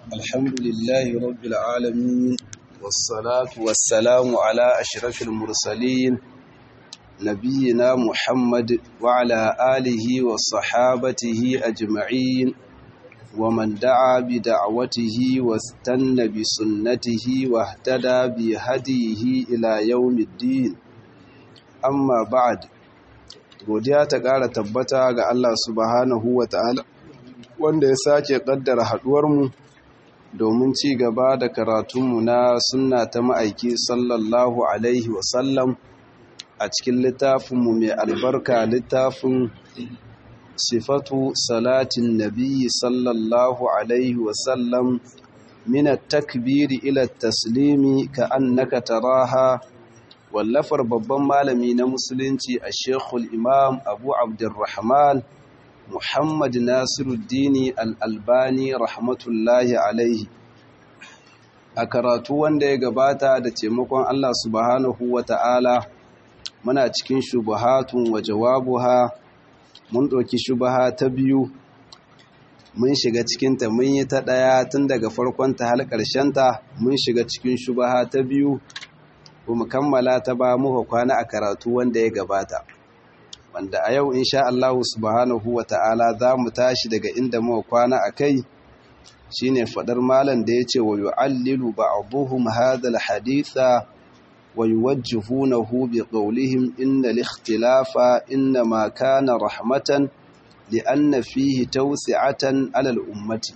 الحمد لله رب العالمين والصلاة والسلام على أشرف المرسلين نبينا محمد وعلى آله وصحابته أجمعين ومن دعا بدعوته واستنى بسنته واهتدى بهديه إلى يوم الدين أما بعد godiya ta ƙara tabbata ga Allah subhanahu wa ta'ala wanda ya sake ƙaddara haɗuwarmu domin ci gaba da karatunmu na sunna ta ma'aiki sallallahu alaihi wasallam a cikin littafinmu mai albarka littafin sifatu salatin nabi sallallahu alaihi wasallam minat takbiri ila taslimi ka annaka taraha wallafar babban malami na musulunci a shekul imam abu abdurrahman muhammad nasiruddini al'albani rahmatullahi alaihi a karatu wanda ya gabata da taimakon allah subhanahu wa ta'ala muna cikin shubuhatun wa jawabuha mun ɗauki shubaha ta biyu mun shiga cikinta mun yi ta ɗaya tun daga farkonta har ƙarshenta mun shiga cikin shubaha ta biyu ba mu kammala ta ba muka kwana a karatu wanda ya gabata wanda a yau insha Allah subhanahu wa ta'ala za mu tashi daga inda muka kwana a kai shine fadar malam da yace wa yu'allilu ba'dhum hadha al-haditha wa yuwajjihunahu bi qawlihim inna al-ikhtilafa inma kana rahmatan li'anna fihi tawsi'atan 'ala al-ummati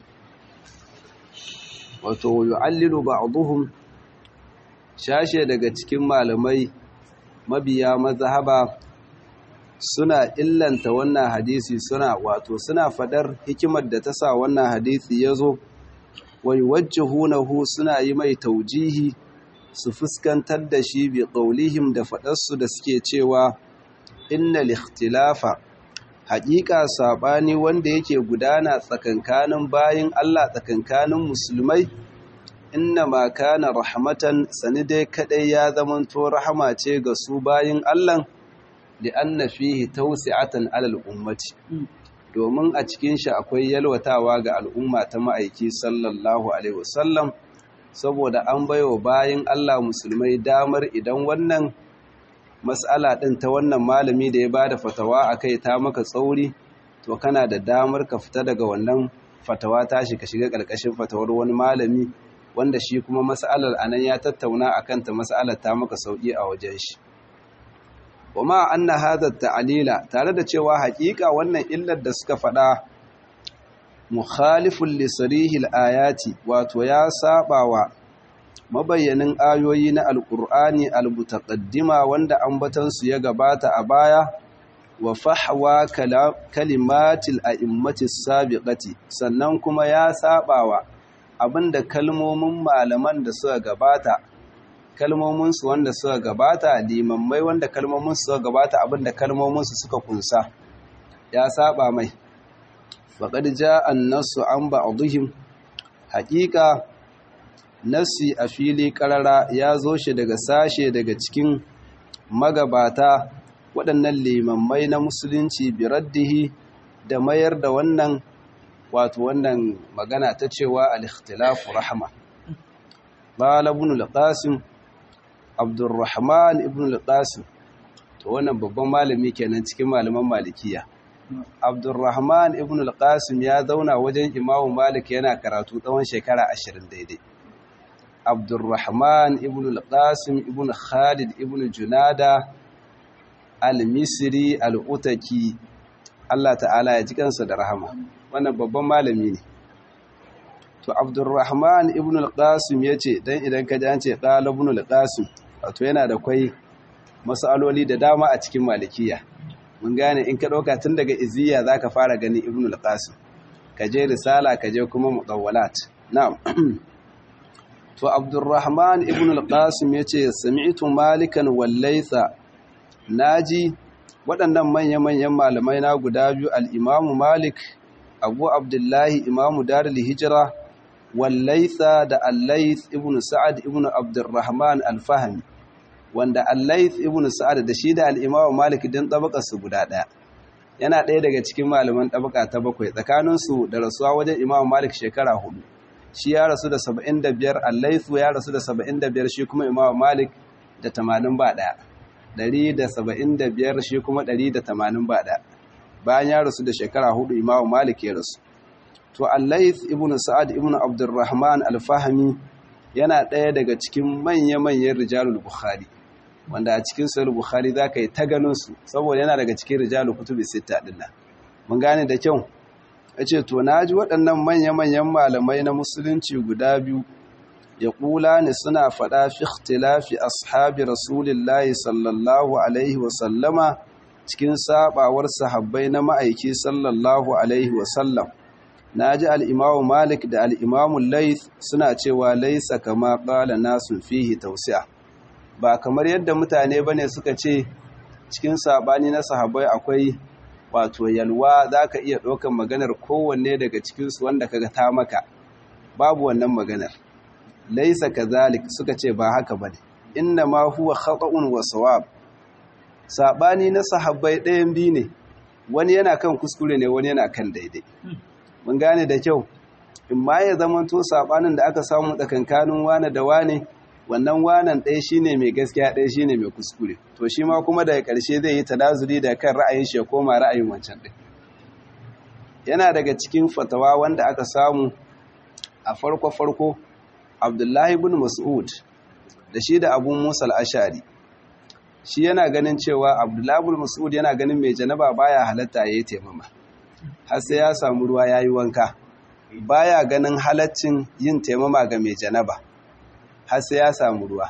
wato yu'allilu ba'dhum shashe daga cikin malamai mabiya mazhaba suna illanta wannan hadisi suna wato suna fadar hikimar da ta sa wannan hadisi ya zo wai wajjahunahu suna yi mai taujihi su fuskantar da shi bi qaulihim da fadarsu da suke cewa innal ikhtilafa haƙiƙa saɓani wanda yake gudana tsakankanin bayin Allah tsakankanin musulmai inna ma kana rahmatan sani dai kadai ya zamanto rahama ce ga su bayin Allah da anna fihi tawsi'atan alal ummati domin a cikin shi akwai yalwatawa ga al'umma ta ma'aiki sallallahu alaihi wasallam saboda an baiwa bayin Allah musulmai damar idan wannan mas'ala din ta wannan malami da ya bada fatawa akai ta maka tsauri to kana da damar ka fita daga wannan fatawa tashi ka shiga ƙarƙashin fatawar wani malami wanda shi kuma mas'alar anan ya tattauna akan ta mas'alar ta maka sauki a wajen shi kuma anna hadha ta'lila tare da cewa haƙiƙa wannan illar da suka faɗa mukhalifun li sarihil ayati wato ya sabawa mabayyanin ayoyi na alqur'ani almutaqaddima wanda ambatan su ya gabata a baya wa fahwa kalimatil a'immatis sabiqati sannan kuma ya sabawa abinda kalmomin malaman da suka gabata kalmominsu wanda suka gabata limammai wanda kalmominsu suka gabata abinda kalmominsu suka kunsa ya saba mai faqad jaa an-nassu an ba'dihim haqiqa nasi a fili karara ya zo shi daga sashe daga cikin magabata waɗannan limammai na musulunci biraddihi da mayar da wannan wato wannan magana ta cewa al-ikhtilafu rahma qala ibn al-qasim abdurrahman ibn al-qasim to wannan babban malami kenan cikin malaman malikiya abdurrahman ibn al-qasim ya zauna wajen imamu malik yana karatu tsawon shekara 20 daidai abdurrahman ibn al-qasim ibn khalid ibn junada al-misri al-utaki Allah ta'ala ya ji kansa da rahama wannan babban malami ne to abdurrahman ibn al-qasim yace dan idan ka ji an ce qala ibn al-qasim wato yana da kwai masaloli da dama a cikin malikiya mun gane in ka dauka tun daga iziya zaka fara gani ibn al-qasim ka je risala ka je kuma mudawwalat na'am to abdurrahman ibn al-qasim yace sami'tu malikan wallaysa naji waɗannan manya-manyan malamai na guda biyu al'imamu malik abu abdullahi imamu darul hijira wallaitha da allais ibn sa'ad ibn abdurrahman alfahami wanda allais ibn sa'ad da shi da al'imamu malik din su guda ɗaya yana ɗaya daga cikin malaman ɗabaka ta bakwai tsakaninsu da rasuwa wajen imamu malik shekara hudu shi ya rasu da 75 al-laythu ya rasu da 75 shi kuma imam malik da 80 ba daya 175 shi kuma 180 ba daya bayan ya rasu da shekara hudu imam malik ya rasu to al-layth ibn sa'ad ibn abdurrahman al-fahmi yana ɗaya daga cikin manya-manyan rijalul bukhari wanda a cikin sahih bukhari zaka yi ta ganin su saboda yana daga cikin rijalul kutubi sita din nan mun gane da kyau yace to naji waɗannan manya-manyan malamai na musulunci guda biyu ya kula ne suna faɗa fi ikhtilafi ashabi rasulillahi sallallahu alaihi wa sallama cikin sabawar sahabbai na ma'aiki sallallahu alaihi wa sallam na ji al'imamu malik da al'imamu laith suna cewa laisa kama ƙala nasu fihi tausiya ba kamar yadda mutane ba ne suka ce cikin saɓani na sahabai akwai wato yalwa za ka iya ɗaukan maganar kowanne daga cikinsu wanda kaga ta maka babu wannan maganar laisa ka zalik suka ce ba haka ba ne inna ma huwa khata'un wa sawab saɓani na sahabbai ɗayan biyu ne wani yana kan kuskure ne wani yana kan daidai mun gane da kyau in ma ya zamanto sabanin da aka samu tsakankanin wane da wane wannan wanan ɗaya shine mai gaskiya ɗaya shine mai kuskure to shi ma kuma daga ƙarshe zai yi tanazuri da kan ra'ayin shi ya koma ra'ayin wancan ɗin yana daga cikin fatawa wanda aka samu a farko farko abdullahi ibn mas'ud da shi da abu musa al-ashari shi yana ganin cewa abdullahi ibn mas'ud yana ganin mai janaba baya halatta yayi taimama har sai ya samu ruwa ya yi wanka baya ganin halaccin yin taimama ga mai janaba har sai ya samu ruwa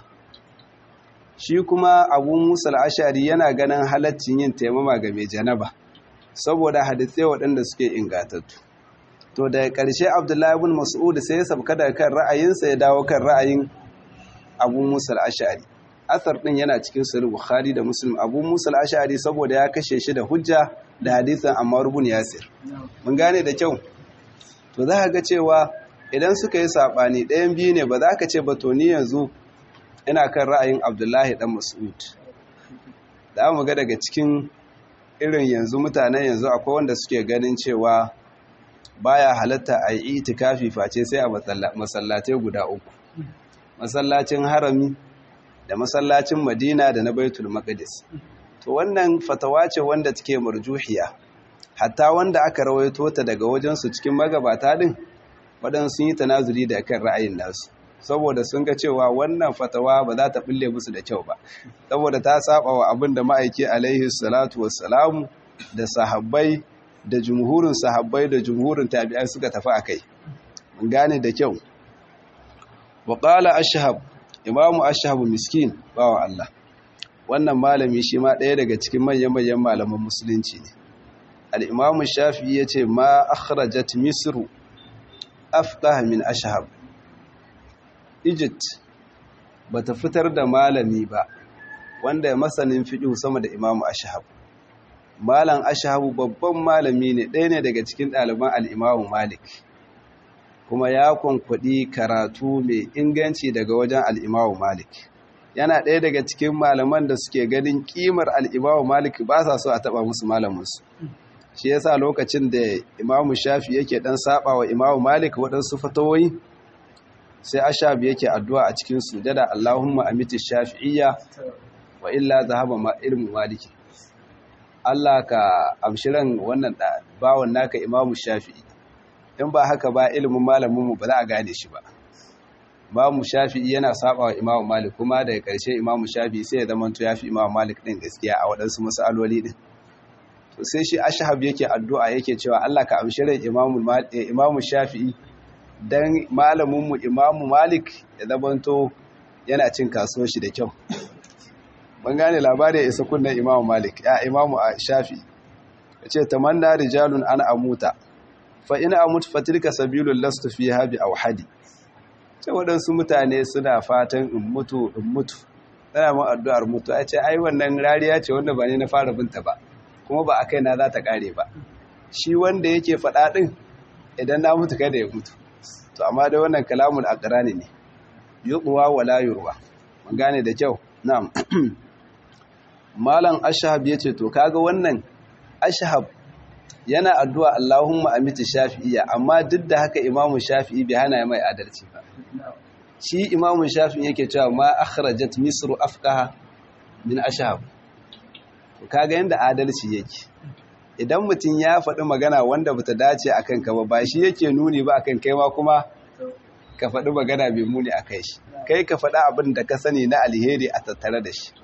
shi kuma abu musa al'ashari yana ganin halaccin yin taimama ga mai janaba saboda hadithai waɗanda suke ingatattu to daga ƙarshe abdullahi ibn mas'ud sai ya sabka daga kan ra'ayinsa ya dawo kan ra'ayin abu musa al'ashari asar ɗin yana cikin sahih bukhari da muslim abu musa al'ashari saboda ya kashe shi da hujja da hadisan Ammar ibn Yasir mun gane da kyau to za ka ga cewa idan suka yi sabani ɗayan biyu ne ba za ka ce ba to ni yanzu ina kan ra'ayin Abdullahi dan Mas'ud da mu ga daga cikin irin yanzu mutanen yanzu akwai wanda suke ganin cewa baya halatta a yi itikafi face sai a masallatai guda uku masallacin harami da masallacin Madina da na Baitul Maqdis to wannan fatawa ce wanda take marjuhiya hatta wanda aka rawaito ta daga wajensu cikin magabata din waɗansu sun yi tanazuli da kan ra'ayin nasu saboda sun ga cewa wannan fatawa ba za ta bulle musu da kyau ba saboda ta saba wa abin da ma'aiki alaihi salatu wassalamu da sahabbai da jumhurin sahabbai da jumhurin tabi'ai suka tafi akai mun gane da kyau wa qala ashhab imamu ashhab miskin bawa Allah wannan malami shi ma ɗaya daga cikin manyan-manyan malaman musulunci ne al'imamu shafi ya ce ma akhrajat misru afqah min ashhab egypt ba ta fitar da malami ba wanda ya masanin fiɗi sama da imamu ashhab malam ashhabu babban malami ne ɗaya ne daga cikin ɗaliban al'imamu malik kuma ya kwankwaɗi karatu mai inganci daga wajen al'imamu malik yana ɗaya daga cikin malaman da suke ganin ƙimar al'imamu malik ba sa so a taɓa musu malaminsu shi yasa lokacin da imamu shafi yake ɗan saɓa wa imamu malik waɗansu fatawoyi sai ashabi yake addu'a a cikin sujada allahumma amiti shafi'iyya wa illa zahaba ma ilmu maliki Allah ka amshiran wannan bawan naka imamu shafi'i in ba haka ba ilimin malaminmu ba za a gane shi ba imamu shafi'i yana saba wa imamu malik kuma daga ƙarshe imamu shafi'i sai ya zama ya fi imamu malik ɗin gaskiya a waɗansu masaloli ɗin to sai shi ashhab yake addu'a yake cewa Allah ka amshi rai imamu imamu shafi'i dan malaminmu imamu malik ya zamanto yana cin kasuwar shi da kyau ban gane labarin ya isa kunnen imamu malik ya imamu shafi'i yace tamanna rijalun an amuta fa ina amut fatilka sabilul lastu fiha bi awhadi sai waɗansu mutane suna fatan in mutu in mutu tana mu addu'ar mutu a ce ai wannan rariya ce wanda ba ne na fara binta ba kuma ba a kai na za ta ƙare ba shi wanda yake faɗa ɗin idan na mutu kada ya mutu to amma dai wannan kalamun aqrani ne yuqwa wala yurwa mun gane da kyau na'am malam ashhab yace to kaga wannan ashhab yana addu'a Allahumma amiti shafi'iyya amma duk da haka imamu shafi'i bai hana mai adalci ba shi imamu shafi'i yake cewa ma akhrajat misru afqaha min ashab kaga yanda adalci yake idan mutum ya faɗi magana wanda bata dace akan ka ba ba shi yake nuni ba akan kai ma kuma ka faɗi magana mai muni akai shi kai ka faɗi abin da ka sani na alheri a tattare da shi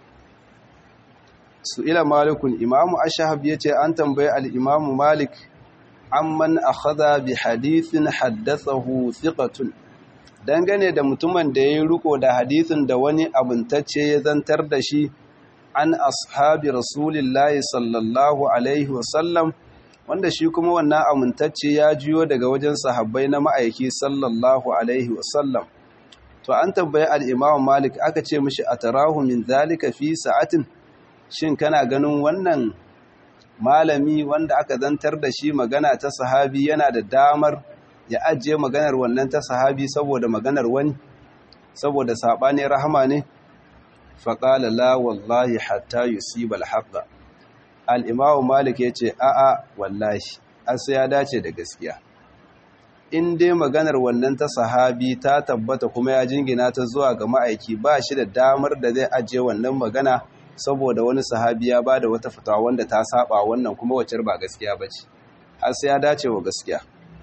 su ila malikun imamu ashahab ya ce an tambayi al'imamu malik amman akhadha bi hadithin haddathahu thiqatun dangane da mutumin da ya yi riko da hadithin da wani abuntacce ya zantar da shi an ashabi rasulillahi sallallahu alaihi wasallam wanda shi kuma wannan amintacce ya jiyo daga wajen sahabbai na ma'aiki sallallahu alaihi wasallam to an tambayi al'imamu malik aka ce mishi a tarahu min zalika fi sa'atin shin kana ganin wannan malami wanda aka zantar da shi magana ta sahabi yana da damar ya ajiye maganar wannan ta sahabi saboda maganar wani saboda saɓani rahama ne faƙala la wallahi hatta yusiba alhaqqa al-imamu malik yace a'a wallahi asa ya dace da gaskiya in dai maganar wannan ta sahabi ta tabbata kuma ya jingina ta zuwa ga ma'aiki ba shi da damar da zai ajiye wannan magana saboda wani sahabi ya ba da wata fitawa wanda ta saba wannan kuma wacce ba gaskiya ba ce har sai ya dace wa gaskiya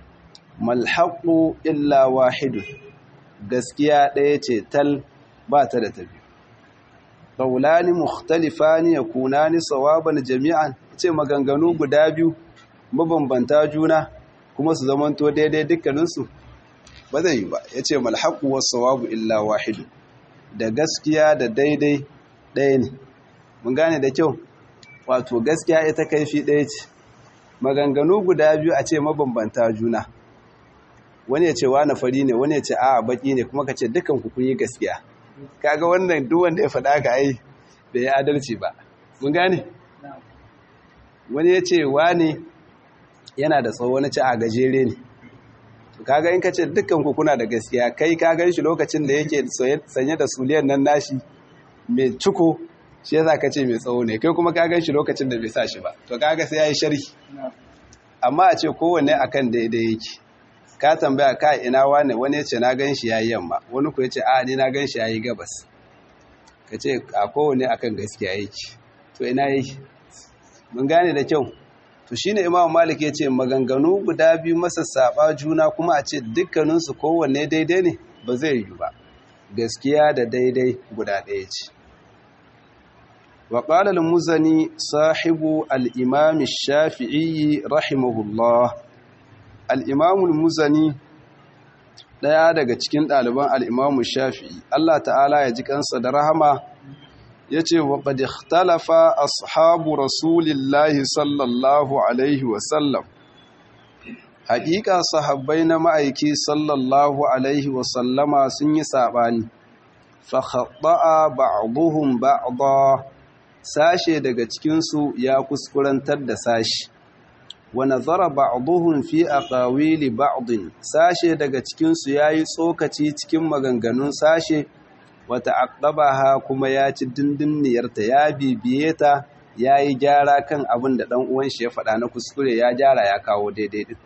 malhaƙu illa wahidu gaskiya ɗaya ce tal ba ta da tabi ƙaulani mukhtalifani ya kunani sawaban jami'an ce maganganu guda biyu mabambanta juna kuma su zamanto daidai dukkaninsu ba zai yi ba ya ce malhaƙu wasu sawabu illa wahidu da gaskiya da daidai ɗaya ne mun gane da kyau wato gaskiya ita kaifi ɗaya ce maganganu guda biyu a ce mabambanta juna wani ya ce na fari ne wani ya ce a baki ne kuma ka ce dukan ku kun yi gaskiya kaga wannan duk wanda ya faɗa ka ai bai yi adalci ba mun gane wani ya ce ne yana da tsawo wani ce a gajere ne kaga in ka ce dukkan ku kuna da gaskiya kai ka gan shi lokacin da yake sanye da suliyan nan nashi mai ciko shi yasa ka ce mai tsawo ne kai kuma ka gan shi lokacin da bai sa shi ba to kaga sai yayi sharhi amma a ce kowanne akan daidai yake ka tambaya ka ina wane wani yace na gan shi yayi yamma wani ku yace a ni na gan shi yayi gabas ka ce a kowanne akan gaskiya yake to ina yake mun gane da kyau to shine Imam Malik yace maganganu guda biyu masa saba juna kuma a ce dukkaninsu kowanne daidai ne ba zai yi ba gaskiya da daidai guda ɗaya ce وقال المزني صاحب الإمام الشافعي رحمه الله الإمام المزني daya daga cikin ɗaliban al'imamu shafi'i Allah ta'ala ya ji kansa da rahama ya ce wa ƙad ikhtalafa ashabu rasulillahi sallallahu alaihi wasallam haƙiƙa sahabbai na ma'aiki sallallahu alaihi wasallama sun yi saɓani fa khaɗa'a ba'duhum ba'da sashe daga cikinsu ya kuskurantar da sashi wa nazara ba'dhum fi aqawili ba'd sashe daga cikinsu yayi tsokaci cikin maganganun sashe wa ta'aqqabaha kuma ya ci dindiniyarta ya bibiye ta yayi gyara kan abin da dan uwan shi ya faɗa na kuskure ya gyara ya kawo daidai din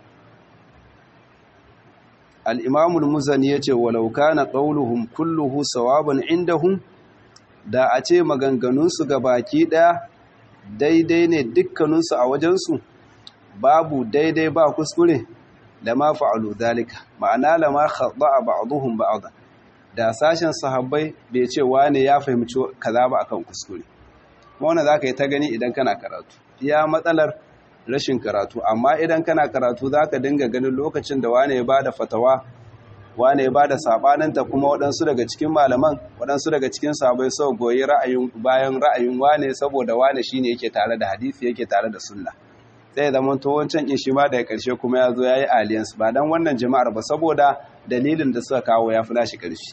al-imam al-muzani yace walau kana qawluhum kulluhu sawaban indahum da a ce maganganunsu ga baki ɗaya daidai ne dukkaninsu a wajensu babu daidai ba kuskure da ma fa'alu dalika ma'ana lama khadda'a ba'dhum ba'dhan da sashen sahabbai bai ce wane ya fahimci kaza ba akan kuskure wannan zaka yi ta gani idan kana karatu iya matsalar rashin karatu amma idan kana karatu zaka dinga ganin lokacin da wane ya bada fatawa wane ya bada sabaninta kuma waɗansu daga cikin malaman waɗansu daga cikin sabai sau goyi ra'ayin bayan ra'ayin wane saboda wane shine yake tare da hadisi yake tare da sunna sai zama to wancan in shi ma daga ƙarshe kuma ya zo yayi alliance ba dan wannan jama'ar ba saboda dalilin da suka kawo ya fi nashi ƙarshe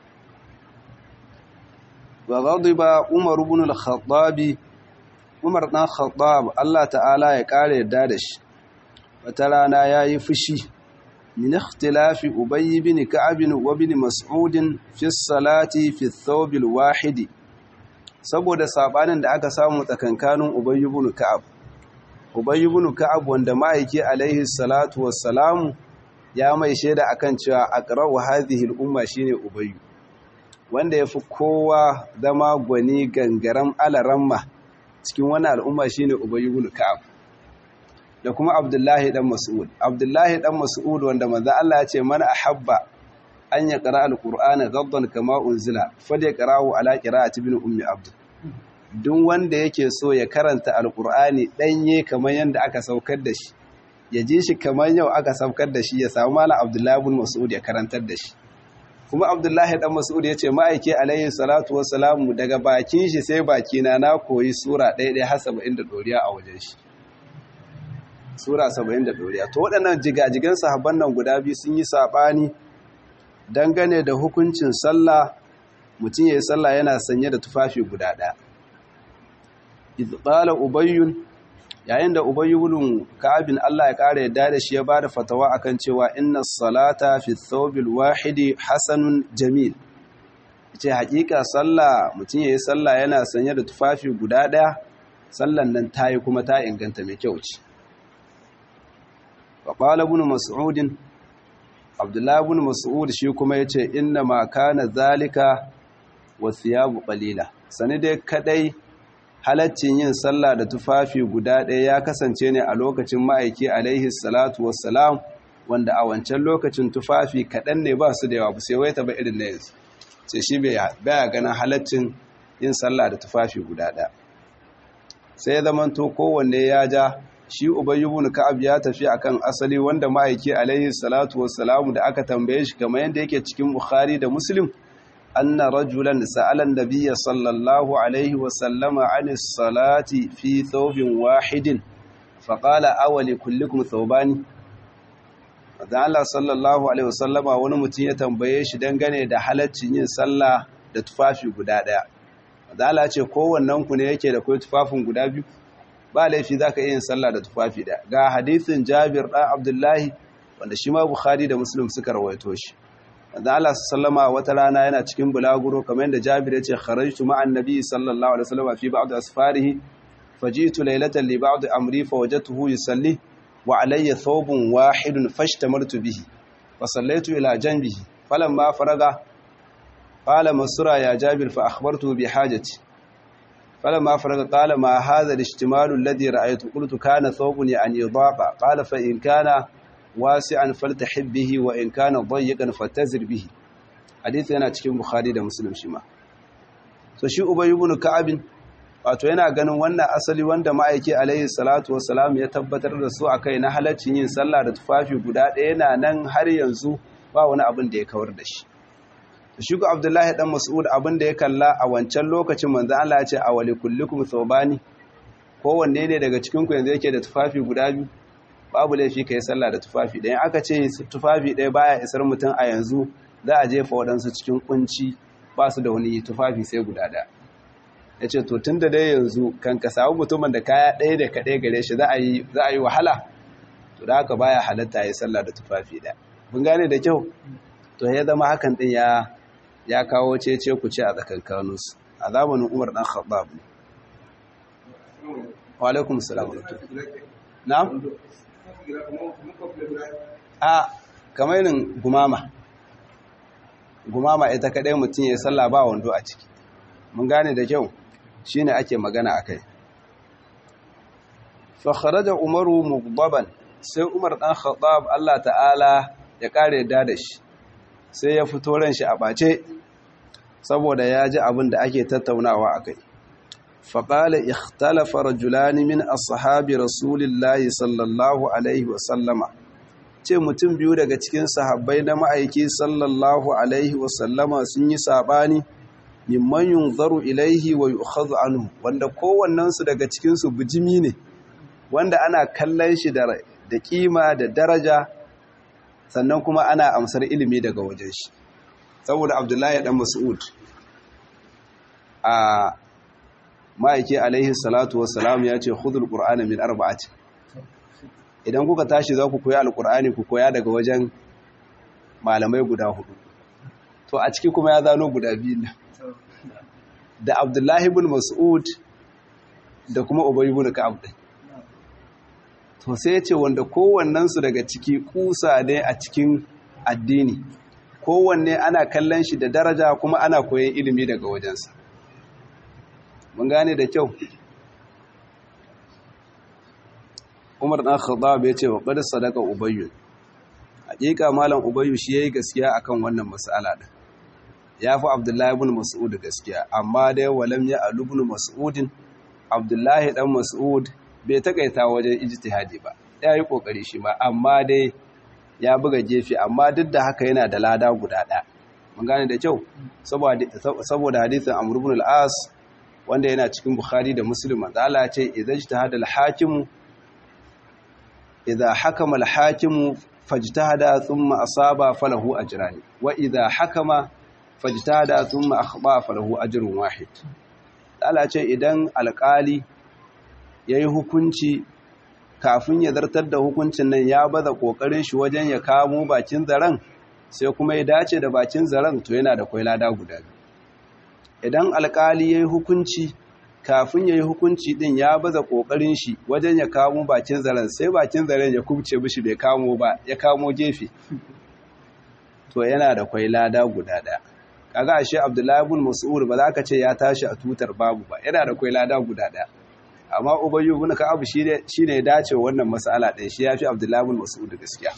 wa ghadiba umar ibn al-khattab umar dan khattab Allah ta'ala ya kare yadda da shi wata rana yayi fushi من اختلاف أبي بن كعب وابن مسعود في الصلاة في الثوب الواحد saboda sabanin da aka samu tsakankanin Ubay ibn Ka'ab Ubay ibn Ka'ab wanda ma'aiki alaihi salatu wassalamu ya mai shaida akan cewa aqra'u hadhihi al-umma shine Ubay wanda yafi kowa zama gwani gangaram alaramma cikin wannan al'umma shine Ubay ibn Ka'ab da kuma Abdullahi dan Mas'ud Abdullahi dan Mas'ud wanda manzo Allah ya ce man ahabba an ya qara al-Qur'ana ghaddan kama unzila falyaqra'u ala qira'ati ibn ummi abd duk wanda yake so ya karanta alkur'ani ɗanye kamar yadda aka saukar da shi ya ji shi kamar yau aka saukar da shi ya samu malam abdullahi bin mas'ud ya karantar da shi kuma abdullahi dan mas'ud ya ce ma'aike alayhi salatu wassalamu daga bakin shi sai bakina na koyi sura ɗaya ɗaya har saba'in da ɗoriya a wajen shi sura saba'in da ɗoriya to waɗannan jigajigan sahabban nan guda biyu sun yi saɓani dangane da hukuncin sallah mutum ya yi sallah yana sanye da tufafi guda ɗaya qala ubayyun yayin da ubayyun ka'abin Allah ya kare yadda da shi ya bada fatawa akan cewa inna salata fi thawbil wahidi hasanun jamil ce hakika sallah mutum yayi sallah yana sanye da tufafi guda daya sallan nan tayi kuma ta inganta mai kyau ce wa qala ibn mas'ud abdullah ibn mas'ud shi kuma yace inna ma kana zalika wa thiyabu qalila sani dai kadai halaccin yin sallah da tufafi guda ɗaya ya kasance ne a lokacin ma'aiki alaihi salatu wassalam wanda a wancan lokacin tufafi kaɗan ne ba su da yawa ba sai wai ta ba irin na yanzu ce shi baya ganin halaccin yin sallah da tufafi guda ɗaya sai ya zamanto kowanne ya ja shi ubayy ibn ka'ab ya tafi akan asali wanda ma'aiki alaihi salatu wassalam da aka tambaye shi kamar yadda yake cikin bukhari da muslim أن رجلا سأل النبي صلى الله عليه وسلم عن الصلاة في ثوب واحد فقال أولي كلكم ثوبان da Allah sallallahu alaihi wasallama wani mutum ya tambaye shi dangane da halaccin yin sallah da tufafi guda daya da Allah ce kowannen ku ne yake da kai tufafin guda biyu ba laifi zaka yin sallah da tufafi daya ga hadisin Jabir dan Abdullahi wanda shi ma Bukhari da Muslim suka rawaito shi da Allah sallama wata rana yana cikin bulaguro kamar yadda Jabir ya ce kharajtu ma'an nabi sallallahu alaihi wasallam fi ba'd asfarihi fajitu laylatan li ba'd amri fawajadtuhu yusalli wa alayya thawbun wahidun fashtamartu bihi wa sallaitu ila janbihi falamma faraga qala masura ya Jabir fa akhbartuhu bi hajati falamma faraga qala ma hadha al-ihtimalu alladhi ra'aytu qultu kana thawbun yani idafa qala fa in kana wasi'an faltahib bihi wa in kana dayyiqan fatazir bihi hadisi yana cikin bukhari da muslim shi ma so shi ubay ibn ka'ab wato yana ganin wannan asali wanda ma'aiki alaihi salatu wassalam ya tabbatar da su akai na halaccin yin sallah da tufafi guda ɗaya yana nan har yanzu ba wani abin da ya kawar da shi to shi ko abdullahi dan mas'ud abin da ya kalla a wancan lokacin manzo Allah ya ce awali kullukum thawbani kowanne ne daga cikin ku yanzu yake da tufafi guda biyu babu laifi ka yi sallah da tufafi ɗaya aka ce tufafi ɗaya baya isar mutum a yanzu za a jefa waɗansu cikin kunci ba su da wani tufafi sai guda ɗaya ya ce to tun da dai yanzu kan ka samu mutumin da kaya ɗaya da kaɗai gare shi za a yi wahala to da haka baya halatta ya yi sallah da tufafi ɗaya mun gane da kyau to ya zama hakan ɗin ya ya kawo cece ku ce a tsakankaninsu a zamanin umar ɗan khattab ne wa alaikum salam na'am a kamar yin gumama gumama ita kadai mutum ya sallah ba wando a ciki mun gane da kyau shine ake magana akai fa kharaja umaru mughdaban sai umar dan khattab Allah ta'ala ya kare da da shi sai ya fito ran shi a bace saboda ya ji abin da ake tattaunawa akai فقال اختلف رجلان من أصحاب رسول الله صلى الله عليه وسلم ce mutum biyu daga cikin sahabbai na ma'aiki sallallahu alaihi wasallama sun yi sabani mimman yunzaru ilaihi wa yu'khadhu anhu wanda kowannensu daga cikin su bijimi ne wanda ana kallon shi da da kima da daraja sannan kuma ana amsar ilimi daga wajen shi saboda Abdullahi dan Mas'ud a ma'aiki alaihi salatu wassalam ya ce khudul qur'ana min arba'ati idan kuka tashi za ku koya alqur'ani ku koya daga wajen malamai guda hudu to a ciki kuma ya zano guda biyu da abdullahi ibn mas'ud da kuma ubay ibn ka'ab din to sai ce wanda kowannensu daga ciki kusa ne a cikin addini kowanne ana kallon shi da daraja kuma ana koyon ilimi daga wajensa mun gane da kyau umar ɗan khattab ya ce wa qad sadaka ubayyu hakika malam ubayyu shi yayi gaskiya akan wannan mas'ala din yafi abdullahi ibn mas'ud gaskiya amma dai walam ya alu ibn mas'udin abdullahi dan mas'ud bai takaita wajen ijtihadi ba yayi kokari shi ma amma dai ya buga gefe amma duk da haka yana da lada guda ɗaya mun gane da kyau saboda hadisin amr ibn al-as wanda yana cikin bukhari da muslim manzo Allah ya ce idza ijtahada al-hakim idza hakama al-hakim fajtahada thumma asaba falahu ajran wa idza hakama fajtahada thumma akhba falahu ajrun wahid Allah ce idan alƙali yayi hukunci kafin ya zartar da hukuncin nan ya baza kokarin shi wajen ya kamo bakin zaren sai kuma ya dace da bakin zaren to yana da kwai lada guda biyu idan alƙali yayi hukunci kafin yayi hukunci din ya baza kokarin shi wajen ya kamo bakin zaren sai bakin zaren ya kubce mishi bai kamo ba ya kamo gefe to yana da kwai lada guda daya kaga ashe Abdullahi ibn Mas'ud ba za ka ce ya tashi a tutar babu ba yana da kwai lada guda daya amma Ubayyu ibn Ka'ab shine shine ya dace wannan mas'ala din shi yafi Abdullahi ibn Mas'ud gaskiya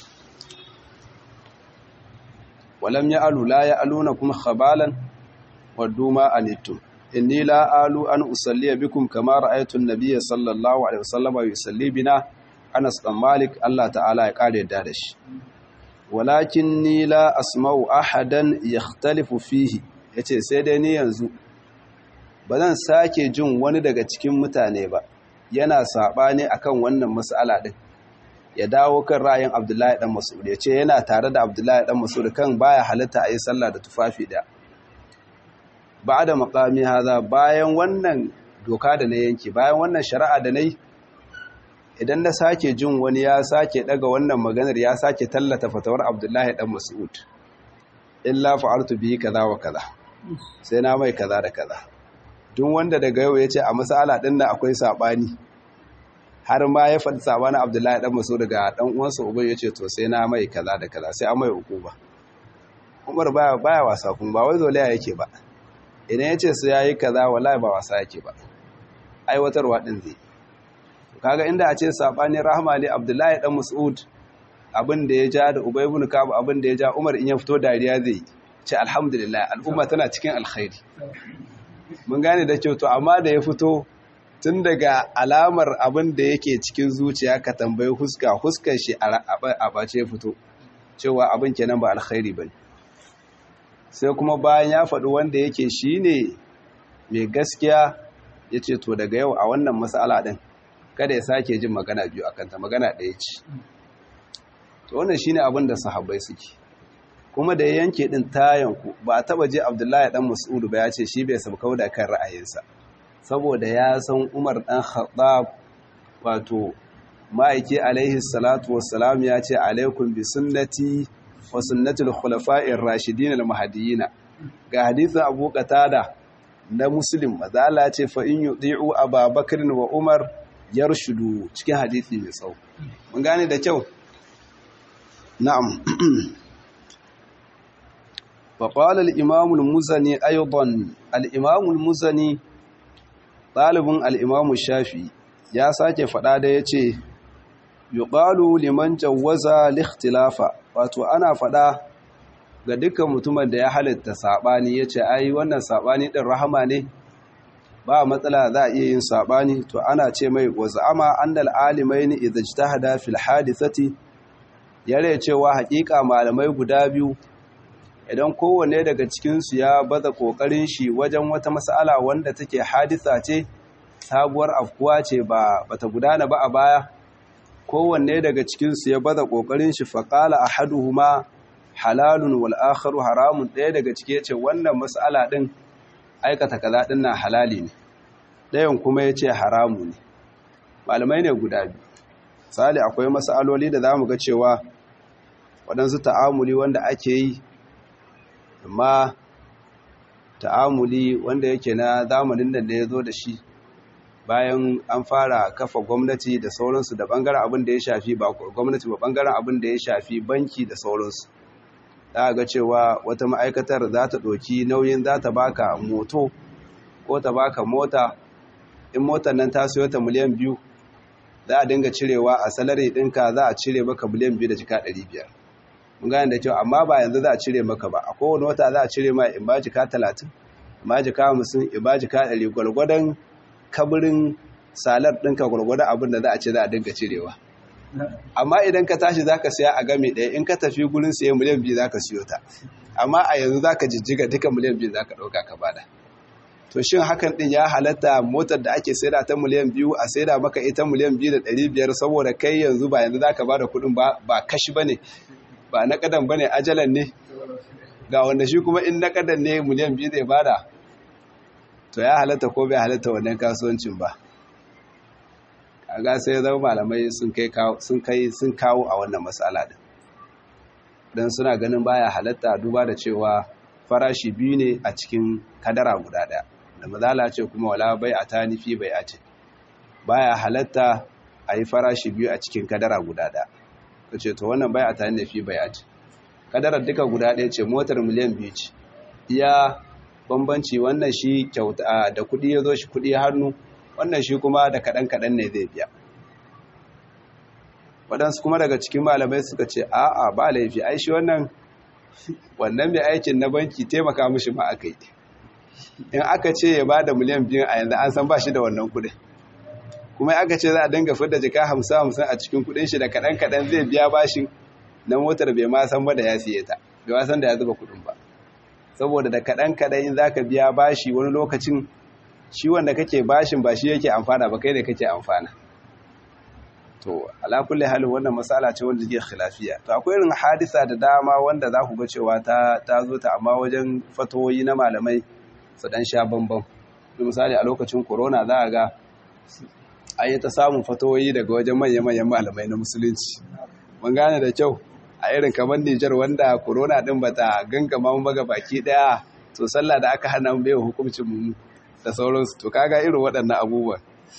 walam ya'alu la ya'aluna kuma khabalan waduma anittum inni la alu an usalli bikum kama ra'aytu an-nabiyya sallallahu alaihi wasallam yusalli bina Anas dan Malik Allah ta'ala ya kare da da shi walakinni la asma'u ahadan yakhtalifu fihi yace sai dai ni yanzu ba zan sake jin wani daga cikin mutane ba yana sabani akan wannan mas'ala din ya dawo kan ra'ayin Abdullahi dan Mas'ud yace yana tare da Abdullahi dan Mas'ud kan baya halitta ayi sallah da tufafi da ba'da maqami haza bayan wannan doka da na yanke bayan wannan shari'a da nayi idan na sake jin wani ya sake daga wannan maganar ya sake tallata fatawar Abdullahi dan Mas'ud illa fa'altu bihi kaza wa kaza sai na mai kaza da kaza duk wanda daga yau yace a masala din nan akwai sabani har ma ya faɗi sabanin Abdullahi dan Mas'ud daga dan uwansa Ubay yace to sai na mai kaza da kaza sai an mai hukuma Umar baya baya wasa kun ba wai zolaya yake ba idan yace su yayi kaza wallahi ba wasa yake ba aiwatarwa din zai kaga inda a ce sabani rahma ne abdullahi dan mas'ud abin da ya ja da ubay ibn kab abin da ya ja umar in ya fito dariya zai ce alhamdulillah al'umma tana cikin alkhairi mun gane da kyau to amma da ya fito tun daga alamar abin da yake cikin zuciya ka tambayi huska huskar shi a bace fito cewa abin kenan ba alkhairi bane sai kuma bayan ya faɗi wanda yake shine mai gaskiya yace to daga yau a wannan mas'ala din kada ya sake jin magana biyu akan ta magana ɗaya ce to wannan shine abin da sahabbai suke kuma da ya yanke din tayanku ba a taba je Abdullahi dan Mas'ud ba ya ce shi bai sabkau da kan ra'ayinsa saboda ya san Umar dan Khattab wato ma'aiki alaihi salatu wassalam ya ce alaikum bi sunnati wa sunnatul khulafa'ir rashidin al-mahdiyyin ga hadisin Abu Qatada na Muslim mazala ce fa in yuti'u Abubakar wa Umar yarshudu cikin hadisi mai tsawo mun gane da kyau na'am fa qala al-imam al-muzani aidan al-imam al-muzani talibun al-imam shafi ya sake fada da yace yuqalu liman jawaza al-ikhtilafa wato ana fada ga dukkan mutumin da ya halitta sabani yace ai wannan sabani din rahama ne ba matsala za a iya yin sabani to ana ce mai waz'ama annal alimaini idza ijtahada fil hadithati yare cewa hakika malamai guda biyu idan kowanne daga cikin su ya baza kokarin shi wajen wata mas'ala wanda take hadisa ce sabuwar afkuwa ce ba bata gudana ba a baya kowanne daga cikin su ya baza kokarin shi faqala ahaduhuma halalun wal akharu haramun ɗaya daga cike yace wannan mas'ala din aikata kaza din nan halali ne ɗayan kuma ya ce haramu ne malamai ne guda biyu sali akwai masaloli da za mu ga cewa waɗansu ta'amuli wanda ake yi amma ta'amuli wanda yake na zamanin da ya zo da shi bayan an fara kafa gwamnati da sauransu da bangaren abin da ya shafi ba gwamnati ba bangaren abin da ya shafi banki da sauransu za ga cewa wata ma'aikatar za ta ɗauki nauyin za ta baka moto ko ta baka mota in motar nan ta siyo ta miliyan biyu za a dinga cirewa a salari ɗinka za a cire maka miliyan biyu da jika ɗari biyar mun gane da kyau amma ba yanzu za a cire maka ba a kowane wata za a cire ma in ba jika talatin in ba jika hamsin in ba jika ɗari gwargwadon kabirin salar ɗinka gwargwadon abin da za a ce za a dinga cirewa amma idan ka tashi za ka siya a game ɗaya in ka tafi gurin siya miliyan biyu za ka siyo ta amma a yanzu za ka jijjiga duka miliyan biyu za ka ɗauka ka bada to shin hakan ɗin ya halatta motar da ake saida ta miliyan biyu a saida maka ita miliyan biyu da ɗari biyar saboda kai yanzu ba yanzu za ka bada kuɗin ba ba kashi ba ne ba na ƙadan ba ne ajalan ne ga wanda shi kuma in na ƙadan ne miliyan biyu zai bada to ya halatta ko bai halatta wannan kasuwancin ba kaga sai zama malamai sun kai sun kai sun kawo a wannan matsala din dan suna ganin baya halatta duba da cewa farashi biyu ne a cikin kadara guda daya da mazala ce kuma wala bai a tani fi bai a ce baya halatta a yi farashi biyu a cikin kadara guda daya ta ce to wannan bai a tani da fi bai a ce kadarar duka guda daya ce motar miliyan biyu ce iya bambanci wannan shi kyauta da kudi ya zo shi kudi hannu wannan shi kuma da kaɗan-kaɗan ne zai biya waɗansu kuma daga cikin malamai suka ce a'a ba laifi ai shi wannan wannan mai aikin na banki taimaka mishi ma aka yi in aka ce ya ba da miliyan biyu a yanzu an san ba shi da wannan kuɗin kuma aka ce za a dinga fidda jika hamsin hamsin a cikin kuɗin shi da kaɗan-kaɗan zai biya bashin na motar bai ma san ba da ya siye ta bai ma san da ya zuba kuɗin ba saboda da kaɗan-kaɗan in za ka biya bashi wani lokacin shi wanda kake bashin ba shi yake amfana ba kai da kake amfana to ala kulli halin wannan masala ce wanda take khilafiya to akwai irin hadisa da dama wanda za ku ga cewa ta ta zo ta amma wajen fatoyi na malamai su dan sha bambam misali a lokacin corona za a ga an yi ta samun fatoyi daga wajen manya-manyan malamai na musulunci mun gane da kyau a irin kamar Nijar wanda corona din bata gangama mu baga baki daya to sallah da aka hana mu bai hukuncin mu da sauransu to kaga irin waɗannan abubuwan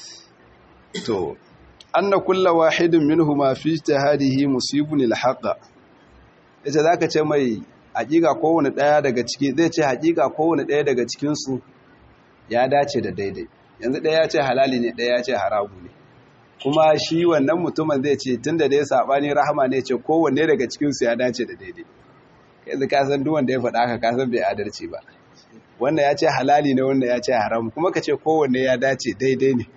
to anna kulla wahidin minhuma fi ijtihadihi musibun alhaqa yace zaka ce mai hakika kowane daya daga ciki zai ce hakika kowane daya daga cikin su ya dace da daidai yanzu daya ya ce halali ne daya ya ce haramu ne kuma shi wannan mutumin zai ce tunda da ya sabani rahama ne ce kowanne daga cikin su ya dace da daidai yanzu ka san duk wanda ya faɗa haka ka san bai adalci ba wannan ya ce halali ne wannan ya ce haram kuma ka ce kowanne ya dace daidai ne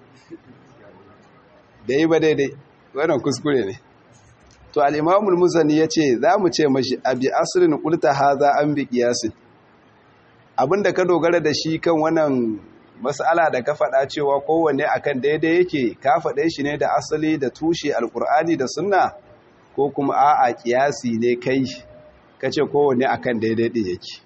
da yi ba daidai wannan kuskure ne to al'imamul muzani ya ce za mu ce mashi abi asirin kulta haza an bi kiyasin abinda ka dogara da shi kan wannan mas'ala da ka faɗa cewa kowanne akan daidai yake ka faɗe shi ne da asali da tushe alkur'ani da sunna ko kuma a'a kiyasi ne kai ka ce kowanne akan daidai ɗin yake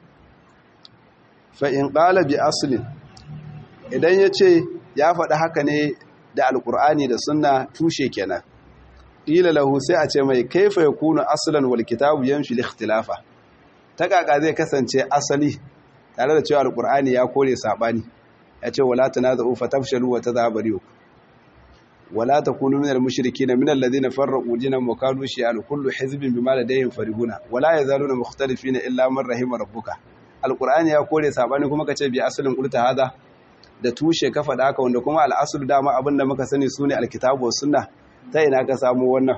fa'in ƙala bi asalin idan ya ce ya faɗi haka ne da alƙur'ani da suna tushe kenan ƙila lahu sai a ce mai kaifa ya kuna asalin wal kitabu yan shi likhtilafa ta ƙaƙa zai kasance asali tare da cewa alƙur'ani ya kore saɓani ya ce wala ta na za'u fatafshalu wa ta zaɓari wala ta kunu minar mushriki na minar ladina farraƙu jinan mukadu shi al kullu hizbin bima ladayhim farihuna wala yazaluna mukhtalifina illa man rahima rabbuka alkur'ani ya kore sabani kuma ka ce bi asalin qulta hada da tushe ka faɗa haka wanda kuma al'asul dama abinda muka sani sune alkitabu was sunna ta ina ka samu wannan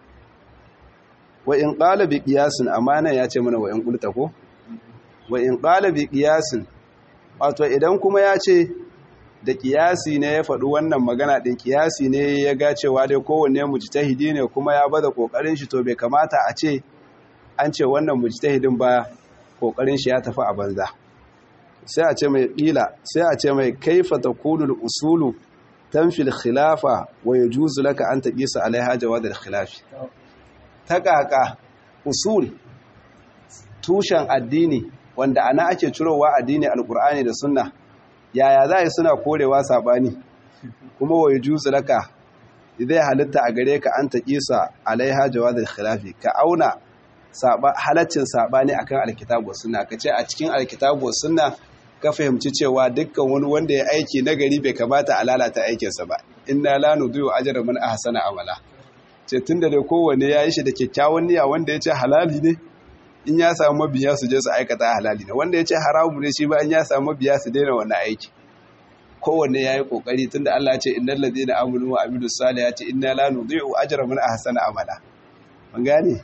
wa in qala bi qiyasin amana ya ce mana wa in qulta ko wa in qala bi qiyasin wato idan kuma ya ce da qiyasi ne ya faɗi wannan magana din qiyasi ne ya ga cewa dai kowanne mujtahidi ne kuma ya bada kokarin shi to bai kamata a ce an ce wannan mujtahidin ba kokarin shi ya tafi a banza sai a ce mai ƙila sai a ce mai kaifa takunul usulu tanfil khilafa wa yajuzu laka an taqisa alaiha jawad al-khilafi ta kaka usul tushen addini wanda ana ake cirowa addini alqur'ani da sunna yaya za yi suna korewa sabani kuma wa yajuzu laka zai halitta a gare ka an taqisa alaiha jawad al-khilafi ka auna halaccin saɓani akan alkitabu sunna ka ce a cikin alkitabu sunna ka fahimci cewa dukkan wani wanda ya aiki nagari bai kamata a lalata aikinsa ba inna la nudiyu ajra man ahsana amala ce tunda dai kowanne ya yi shi da kyakkyawan niyya wanda ya ce halali ne in ya samu mabiya su je su aikata halali ne wanda ya ce haramu ne shi ba in ya samu mabiya su daina wannan aiki kowanne ya yi kokari tunda Allah ya ce innal ladina amanu wa amilus salihati inna la nudiyu ajra man ahsana amala mun gane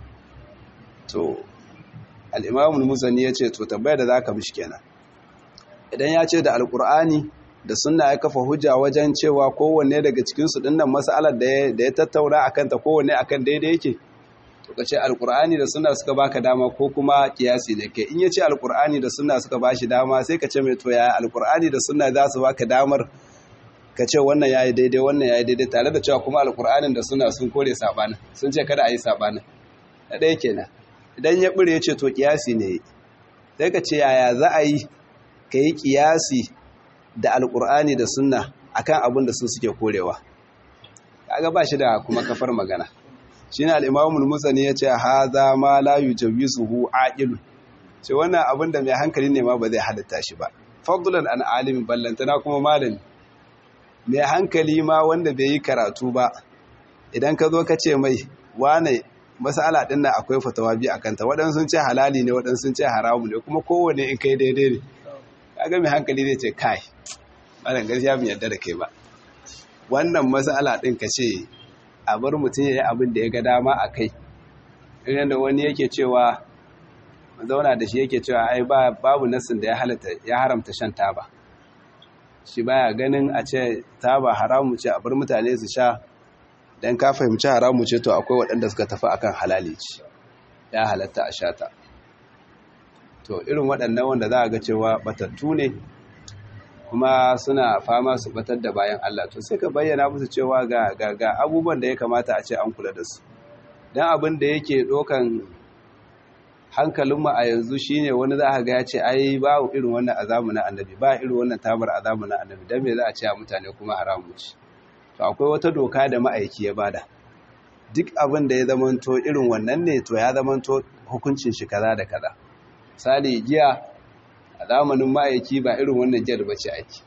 to al-imam al-muzani yace to tabbayar da zaka mishi kenan idan ya ce da alqur'ani da sunna ya kafa hujja wajen cewa kowanne daga cikin su dinnan mas'alar da ya tattauna akan ta kowanne akan daidai yake to kace alqur'ani da sunna suka baka dama ko kuma kiyasi ne kai in yace alqur'ani da sunna suka bashi dama sai ka ce mai to ya alqur'ani da sunna za su baka damar ka ce wannan yayi daidai wannan yayi daidai tare da cewa kuma alqur'anin da sunna sun kore sabanin sun ce kada a yi sabanin da ɗaya kenan idan ya bure yace to kiyasi ne sai ka ce yaya za a yi ka yi kiyasi da alqur'ani da sunna akan abin da su suke korewa kaga ba shi da kuma kafar magana shine al-imamul musani yace hadha ma la yujawisuhu aqil ce wannan abin da mai hankali ne ma ba zai halitta shi ba fadlan an alimi ballantana kuma malami mai hankali ma wanda bai yi karatu ba idan ka zo ka ce mai wane masala din nan akwai fatawa bi akan ta waɗansu sun ce halali ne waɗansu sun ce haramu ne kuma kowanne in kai daidai ne kaga mai hankali zai ce kai malam gaskiya bin yarda da kai ba wannan masala din ka ce a bar mutum ya yi abin da ya ga dama a kai irin da wani yake cewa zauna da shi yake cewa ai babu nassin da ya halatta ya haramta shan taba shi baya ganin a ce taba haramu ce a bar mutane su sha dan ka fahimci haramu ce to akwai waɗanda suka tafi akan halali ce ya halatta a sha ta to irin waɗannan wanda za a ga cewa batattu ne kuma suna fama su batar da bayan Allah to sai ka bayyana musu cewa ga ga abubuwan da ya kamata a ce an kula da su dan abin da yake dokan hankalinmu a yanzu shine wani za a ga ya ce ai ba irin wannan azamu na annabi ba irin wannan tabar azamu na annabi dan me za a ce a mutane kuma haramu ce to akwai wata doka da ma'aiki ya bada duk abin da ya zamanto irin wannan ne to ya zamanto hukuncin shi kaza da kaza misali giya a zamanin ma'aiki ba irin wannan giyar ba ce ake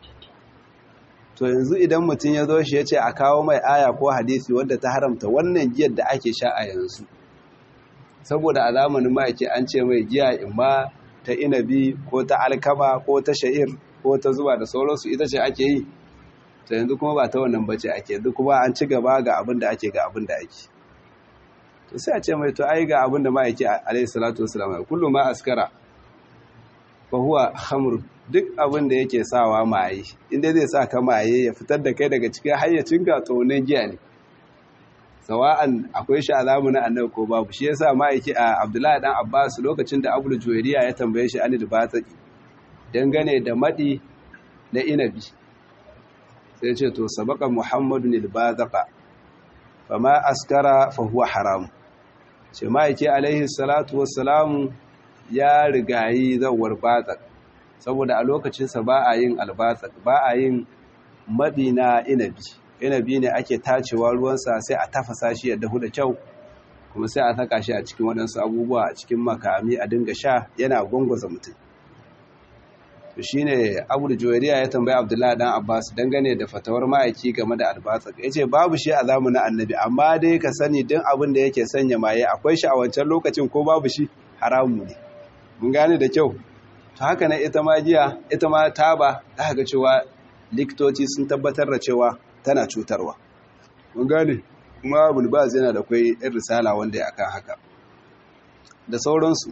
to yanzu idan mutum ya zo shi ya ce a kawo mai aya ko hadisi wadda ta haramta wannan giyar da ake sha a yanzu saboda a zamanin ma'aiki an ce mai giya imma ta inabi ko ta alkama ko ta sha'ir ko ta zuba da sauransu ita ce ake yi ta yanzu kuma ba ta wannan bace ake yanzu kuma an ci gaba ga abin da ake ga abin da ake to sai a ce mai to ai ga abin da ma'aiki alaihi salatu wasalam kullum ma askara fahuwa hamur duk abin da yake sawa maye inda zai sa ka maye ya fitar da kai daga cikin hayyacin ga tsohonin giya ne sawa'an akwai shi alamu na annabi ko babu shi yasa ma'aiki a abdullahi dan abbas lokacin da abul juwairiya ya tambaye shi anil bataki dangane da madi na inabi sai ce to sabaka muhammadun il bataka fama askara fa huwa haram ce ma'aiki alaihi salatu wassalamu ya rigayi zawar batsak saboda a lokacinsa ba a yin albatsak ba a yin maɗi na inabi inabi ne ake tacewa ruwansa sai a tafasa shi ya dahu da kyau kuma sai a saka shi a cikin waɗansu abubuwa a cikin makami a dinga sha yana gwangwaza mutum to shi ne abu da juwariya ya tambayi abdullahi dan abbas dangane da fatawar ma'aiki game da albatsak ya ce babu shi a zamanin annabi amma dai ka sani din abin da yake sanya maye akwai shi a wancan lokacin ko babu shi haramu ne mun gane da kyau to haka ne ita ma giya ita ma taba za ga cewa likitoci sun tabbatar da cewa tana cutarwa mun gane kuma bulbaz yana da kwai ɗin risala wanda ya kan haka da sauransu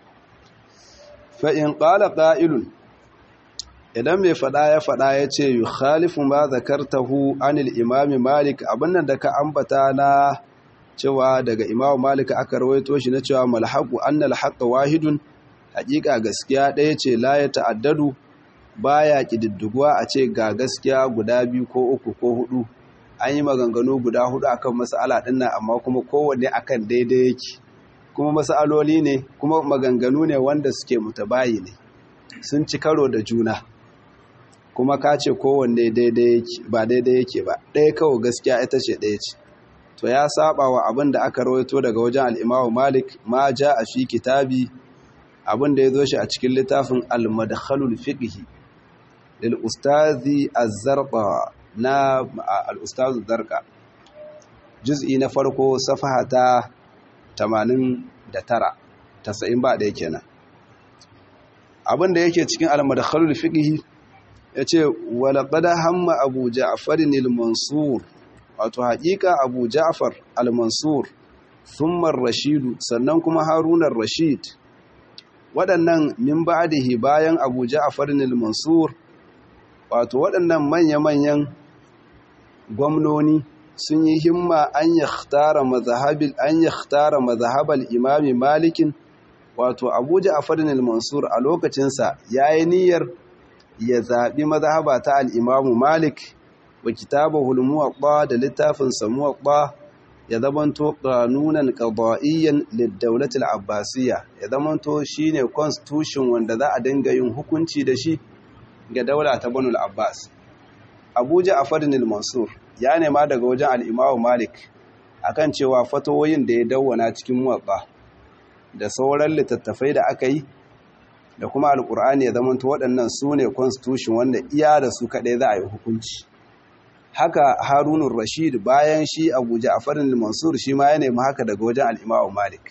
fa in qala qa'ilun idan mai fada ya fada ya ce yi khalifin ba zakartahu anil imami malik abinnan da ka ambata na cewa daga imamu malik aka rawaito shi na cewa malhaku annal haqqa wahidun hakika gaskiya ɗaya ce la ya ta'addadu baya kididdiguwa a ce ga gaskiya guda biyu ko uku ko hudu an yi maganganu guda hudu akan mas'ala din nan amma kuma kowanne akan daidai yake kuma mas'aloli ne kuma maganganu ne wanda suke mutabayi ne sun ci karo da juna kuma ka ce kowanne daidai yake ba daidai yake ba ɗaya kawai gaskiya ita ce ɗaya ce to ya saba wa abin da aka rawaito daga wajen al'imamu malik ma ja a fi kitabi abin da ya zo shi a cikin littafin al-madkhalul fiqhi lil ustazi az-zarqa na al-ustaz zarqa juz'i na farko safaha ta 89 90 ba da yake nan abin da yake cikin al-madkhalul fiqhi yace wala qad hamma abu ja'far al-mansur wato haƙiƙa abu ja'far al-mansur thumma ar-rashid sannan kuma harun ar-rashid waɗannan min ba'dihi bayan abu ja'far al-mansur wato waɗannan manya-manyan gwamnoni sun yi himma an yakhtara mazhabil an yakhtara mazhabal imami malikin wato abu ja'far al-mansur a lokacinsa yayi niyyar ya zaɓi mazhaba ta al-imamu malik wa kitabahu al-muwatta da littafin sa muwatta ya zamanto qanunan qada'iyyan lid-dawlati al-abbasiyya ya zamanto shine constitution wanda za a dinga yin hukunci da shi ga daula ta Banu al-Abbas Abu Ja'far al-Mansur ya nema daga wajen al-Imam Malik akan cewa fatawoyin da ya dawwana cikin muwatta da sauran littattafai da aka yi da kuma alkur'ani ya zamanto waɗannan su ne constitution wanda iya da su kaɗai za a yi hukunci haka harunun rashid bayan shi abu ja'farin al-mansur shi ma ya nemi haka daga wajen al-imamu malik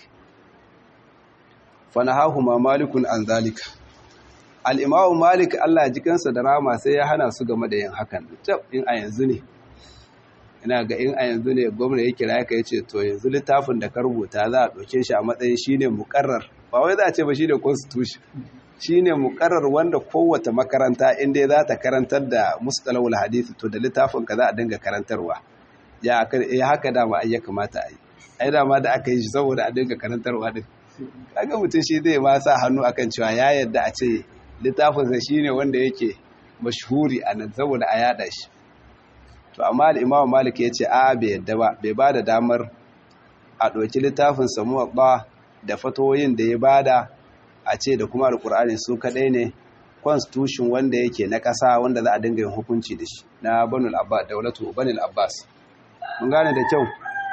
fanahahu ma malikun an zalika al-imamu malik Allah ji kansa da rama sai ya hana su game da yin hakan tab in a yanzu ne ina ga in a yanzu ne gwamna ya kira ya ce to yanzu littafin da ka rubuta za a ɗauke shi a matsayin shine muƙarrar ba wai za a ce ba shine constitution shine muƙarrar wanda kowace makaranta inda za ta karantar da mustalahul hadisi to da littafin ka za a dinga karantarwa ya haka dama ai ya kamata a yi ai dama da aka yi shi saboda a dinga karantarwa din kaga mutum shi zai ma sa hannu akan cewa ya yadda a ce littafinsa shine wanda yake mashhuri a nan saboda a yada shi to amma da imamu malik ya ce a bai yadda ba bai ba da damar a ɗauki littafin samuwa ba da fatoyin da ya bada a ce da kuma alkur'ani su kaɗai ne constitution wanda yake na ƙasa wanda za a dinga yin hukunci da shi na banul abbas daulatu banul abbas mun gane da kyau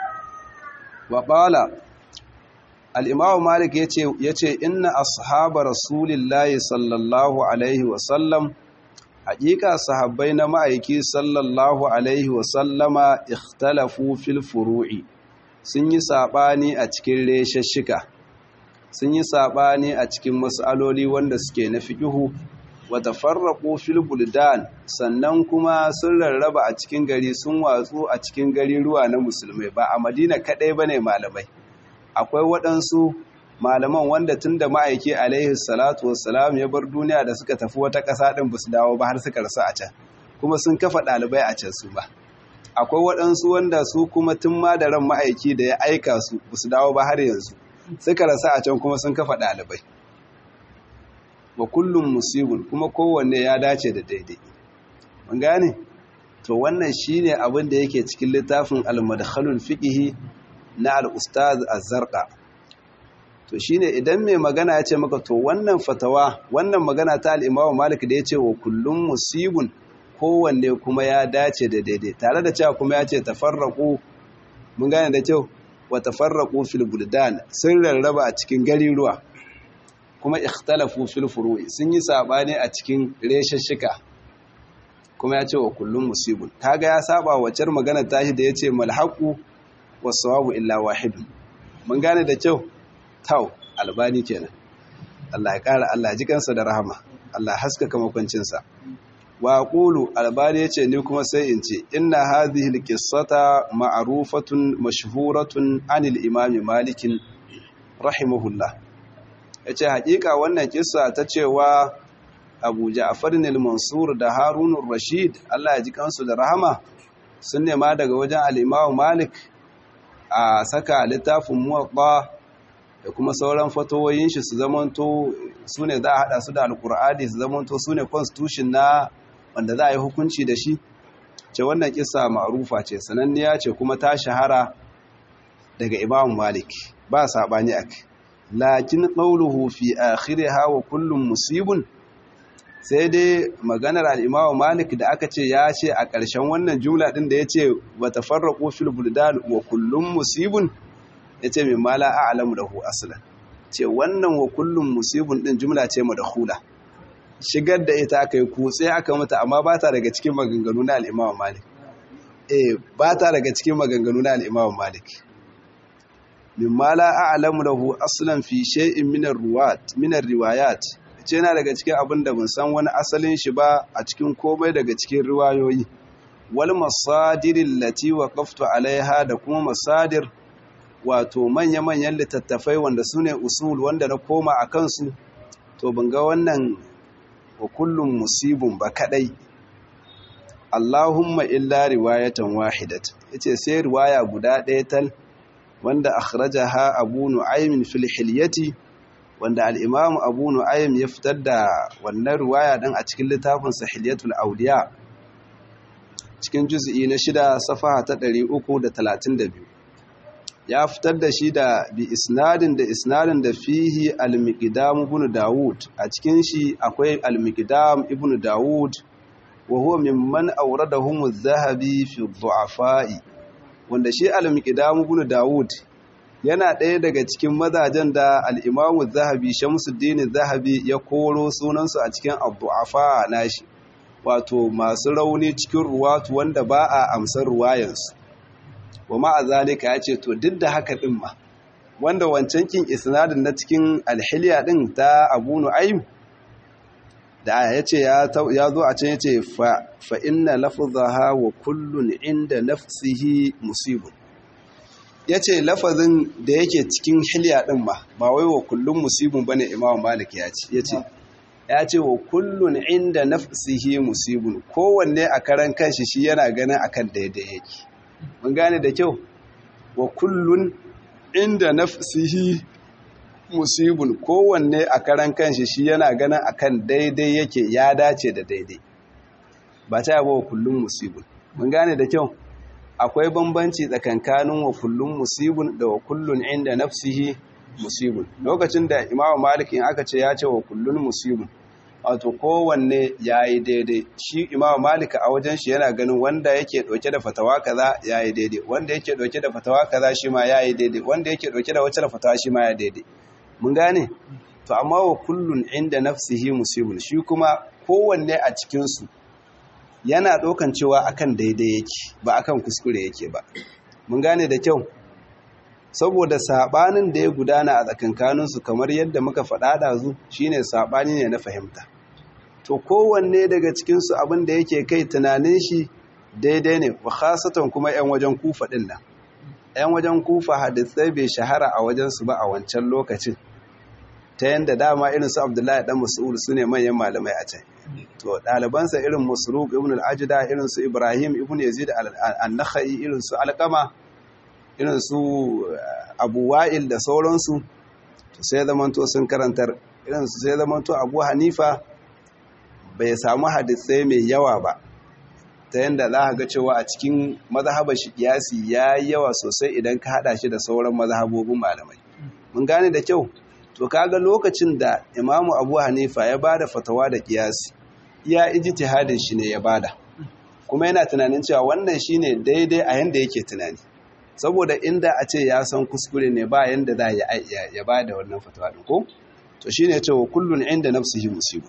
wa qala al-imam malik yace yace inna ashaba rasulillahi sallallahu alaihi wa sallam haƙiƙa sahabbai na ma'aiki sallallahu alaihi wa sallama ikhtalafu fil furu'i sun yi saɓani a cikin reshashshika sun yi saɓani a cikin matsaloli wanda suke na fiƙihu wata farraƙo fil buldan sannan kuma sun rarraba a cikin gari sun watsu a cikin gari ruwa na musulmai ba a madina kaɗai ba ne malamai akwai waɗansu malaman wanda tun da ma'aiki alaihi salatu wassalam ya bar duniya da suka tafi wata ƙasa ɗin ba su dawo ba har suka rasu a can kuma sun kafa ɗalibai a can su ba akwai waɗansu wanda su kuma tun ma da ran ma'aiki da ya aika su ba su dawo ba har yanzu suka rasa a can kuma sun kafa ɗalibai wa kullum musibun kuma kowanne ya dace da daidai mun gane to wannan shine abin da yake cikin littafin al-madkhalul fiqhi na al-ustaz az-zarqa to shine idan mai magana ya ce maka to wannan fatawa wannan magana ta al-imam malik da ya ce wa kullum musibun kowanne kuma ya dace da daidai tare da cewa kuma ya ce tafarraku mun gane da kyau wa tafarraku fil buldan sun rarraba a cikin gari ruwa kuma ikhtalafu fil furu'i sun yi sabani a cikin reshashshika kuma ya ce wa kullum musibun kaga ya saba wacar magana tashi da yace malhaqu was-sawabu illa wahid mun gane da kyau tau albani kenan Allah ya kara Allah ji kansa da rahama Allah haskaka makwancinsa wa qulu albani yace ni kuma sai in ce inna hadhihi alqissata ma'rufatun mashhuratun anil imam malik rahimahullah yace hakika wannan kissa ta cewa Abu Ja'far al-Mansur da Harun rashid Allah ya ji kansu da rahama sun nema daga wajen al-Imam Malik a saka littafin muwatta da kuma sauran fatowoyin shi su zamanto su ne za a hada su da alkur'ani su zamanto su ne constitution na wanda za a yi hukunci da shi ce wannan kisa ma'rufa ce sananniya ce kuma ta shahara daga imam malik ba sabani ak lakin qawluhu fi akhiriha wa kullum musibun sai dai maganar al-imam malik da aka ce ya ce a ƙarshen wannan jumla din da yace wa tafarraqu fil buldan wa kullum musibun yace min mala a'lamu lahu aslan ce wannan wa kullum musibun din jumla ce madkhula shigar da ita aka yi kutse aka mata amma ba ta daga cikin maganganu na al-Imam Malik eh ba ta daga cikin maganganu na al-Imam Malik mimma la a'lamu lahu aslan fi shay'in min ar-ruwat min ar-riwayat ce yana daga cikin abin da ban san wani asalin shi ba a cikin komai daga cikin riwayoyi wal masadirin lati waqaftu alaiha da kuma masadir wato manya-manyan littattafai wanda su ne usul wanda na koma a kansu to ban ga wannan wa kullum musibin ba kadai Allahumma illa riwayatan wahidat yace sai riwaya guda ɗaya tal wanda akhrajaha Abu Nu'aym fil Hilyati wanda al-Imam Abu Nu'aym ya fitar da wannan riwaya din a cikin littafin Sahiliyatul Awliya cikin juz'i na shida safaha ta 332 ya fitar da shi da bi isnadin da isnadin da fihi al-miqdam ibn Dawud a cikin shi akwai al-miqdam ibn Dawud wa huwa mimman awradahum adh-dhahabi fi ad-du'afa'i wanda shi al-miqdam ibn Dawud yana ɗaya daga cikin mazajen da al-Imam adh-Dhahabi Shamsuddin adh-Dhahabi ya koro sunansu a cikin ad-du'afa nashi wato masu rauni cikin ruwatu wanda ba a amsar ruwayansu wa ma'a zalika ya ce to duk da haka din ma wanda wancan kin isnadin na cikin alhiliya din ta Abu Nu'aym da ya ce ya zo a can ya ce fa inna lafzaha wa kullun inda nafsihi musibun ya ce lafazin da yake cikin hiliya din ma ba wai wa kullun musibun bane Imam Malik ya ce ya ce ya ce wa kullun inda nafsihi musibun kowanne a karan kanshi shi yana ganin akan daidai yake mun gane da kyau wa kullun inda nafsihi musibun kowanne a karan kanshi shi yana ganin akan daidai yake ya dace da daidai ba ta yaba wa kullun musibun mun gane da kyau akwai bambanci tsakankanin wa kullun musibun da wa kullun inda nafsihi musibun lokacin da imamu malik in aka ce ya ce wa kullun musibun wato kowanne ya yi daidai shi imamu malika a wajen shi yana ganin wanda yake ɗauke da fatawa kaza ya yi daidai wanda yake ɗauke da fatawa kaza shi ma ya yi daidai wanda yake ɗauke da wacce fatawa shi ma ya daidai mun gane to amma wa kullun inda nafsihi musibun shi kuma kowanne a cikinsu yana ɗaukan cewa akan daidai yake ba akan kuskure yake ba mun gane da kyau saboda sabanin da ya gudana a tsakankaninsu kamar yadda muka faɗa ɗazu shine sabani ne na fahimta to kowanne daga cikinsu abin da yake kai tunanin shi daidai ne wa khasatan kuma 'yan wajen kufa ɗin nan 'yan wajen kufa hadisai bai shahara a wajensu ba a wancan lokacin ta yadda dama irin su abdullahi dan mas'ud su ne manyan malamai a can to ɗalibansa irin masruq ibn al-ajda irin su ibrahim ibn yazid al-nakhai irin su alqama irin su abu wa'il da sauransu to sai zamanto sun karantar irin su sai zamanto abu hanifa bai samu hadisai mai yawa ba ta yadda za ga cewa a cikin mazhabar shi kiyasi ya yi yawa sosai idan ka hada shi da sauran mazhabobin malamai mun gane da kyau to kaga lokacin da imamu abu hanifa ya bada fatawa da kiyasi iya ijtihadin shi ne ya bada kuma yana tunanin cewa wannan shine daidai a yanda yake tunani saboda inda a ce ya san kuskure ne ba yanda za ya ba da wannan fatawa din ko to shine cewa kullun inda nafsihi musibu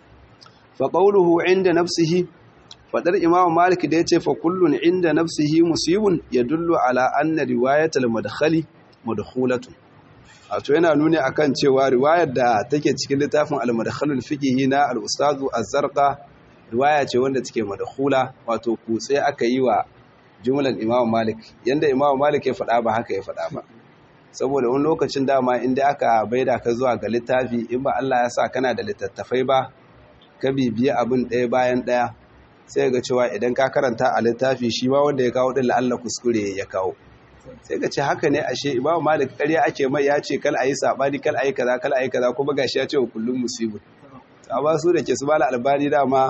fa qawluhu inda nafsihi fadar imam malik da yace fa kullun inda nafsihi musibun yadullu ala anna riwayatul madkhali madkhulatun wato yana nuni akan cewa riwayar da take cikin littafin al-madkhalul fiqhi na al-ustad az-zarqa riwaya ce wanda take madkhula wato kutse aka yi wa jumlan imam malik yanda imam malik ya faɗa ba haka ya faɗa ba saboda wani lokacin dama inda aka baida ka zuwa ga littafi in ba Allah ya sa kana da littattafai ba ka bibiye abin ɗaya bayan ɗaya sai ga cewa idan ka karanta a littafi shi ma wanda ya kawo ɗin la'alla kuskure ya kawo sai ka ce haka ne ashe imam malik ƙarya ake mai ya ce kal ayi sabani kal ayi kaza kal ayi kaza kuma gashi ya ce wa kullum musibin amma su da ke su bala albani dama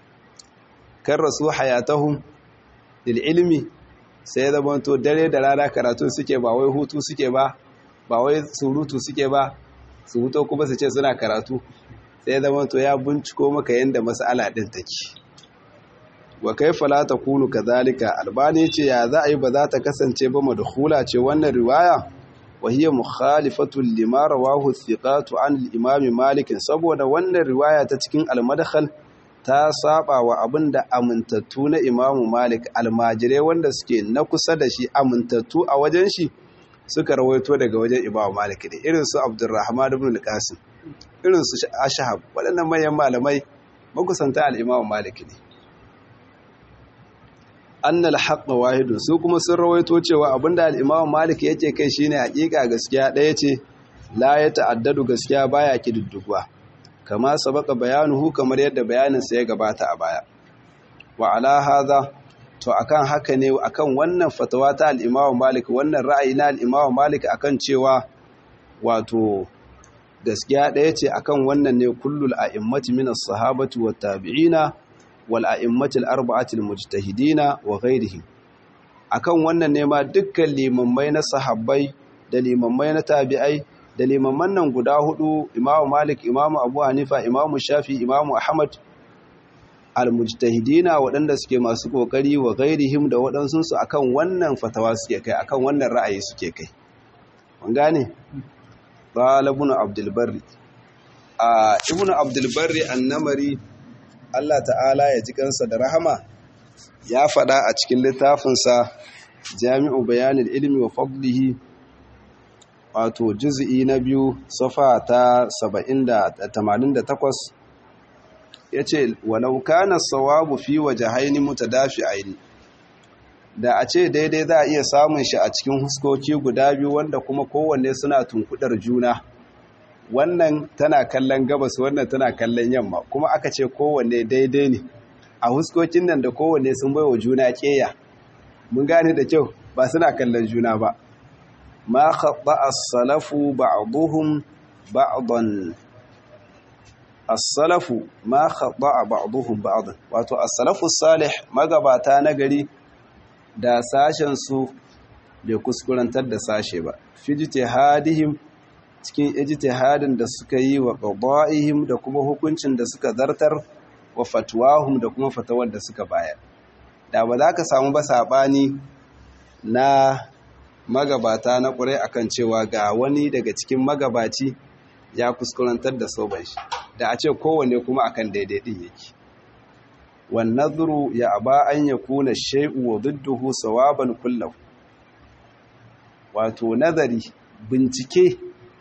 kan rasu hayatahum lil ilmi sai ya zama to dare da rana karatu suke ba wai hutu suke ba ba wai surutu suke ba su huto kuma su ce suna karatu sai ya zama to ya binciko maka yanda mas'ala din take wa kaifa la takunu kadhalika albani ce ya za a yi ba za ta kasance ba madkhula ce wannan riwaya wa hiya mukhalifatun lima rawahu thiqatu an al-imam malik saboda wannan riwaya ta cikin al-madkhal ta saba wa abinda amintattu na imamu malik almajirai wanda suke na kusa da shi amintattu a wajen shi suka rawaito daga wajen imamu malik ne irin su abdurrahman ibn al-qasim irin su ashhab waɗannan manyan malamai makusanta al-imamu malik ne annal haqqa wahidun su kuma sun rawaito cewa abinda al-imamu malik yake kai shine hakika gaskiya ɗaya ce la ya ta'addadu gaskiya baya kididdugwa kama sabaka bayanuhu kamar yadda bayaninsa ya gabata a baya wa ala hadha to akan haka ne akan wannan fatawa ta al-Imam Malik wannan ra'ayi na al-Imam Malik akan cewa wato gaskiya ɗaya ce akan wannan ne kullul a'immati min as-sahabati wat tabi'ina wal a'immati al-arba'ati al-mujtahidina wa ghayrihim akan wannan ne ma dukkan limammai na sahabbai da limammai na tabi'ai da limamman nan guda hudu imamu malik imamu abu hanifa imamu shafi imamu ahmad almujtahidina waɗanda suke masu ƙoƙari wa gairihim da waɗansunsu akan wannan fatawa suke kai akan wannan ra'ayi suke kai mun gane qala ibn abdul barri a ibn abdul barri annamari Allah ta'ala ya ji kansa da rahama ya faɗa a cikin littafinsa jami'u bayanil ilmi wa fadlihi wato juz'i na biyu safa ta 88 yace walau kana sawabu fi wajhaini mutadafi'aini da a ce daidai za a iya samun shi a cikin huskoki guda biyu wanda kuma kowanne suna tunkudar juna wannan tana kallon gabas wannan tana kallon yamma kuma aka ce kowanne daidai ne a huskokin nan da kowanne sun baiwa juna keya mun gane da kyau ba suna kallon juna ba ma khatta as-salafu ba'dhum ba'dan as-salafu ma khatta ba'dhum ba'dan wato as-salafu salih magabata na gari da sashen su bai kuskurantar da sashe ba fijtihadihim cikin ijtihadin da suka yi wa qada'ihim da kuma hukuncin da suka zartar wa fatwahum da kuma fatawar da suka bayar da ba za ka samu ba sabani na magabata na ƙurai akan cewa ga wani daga cikin magabaci ya kuskurantar da soban shi da a ce kowanne kuma akan daidai din yake wan nadhru ya aba an yakuna shay'u wa didduhu sawaban kullahu wato nazari bincike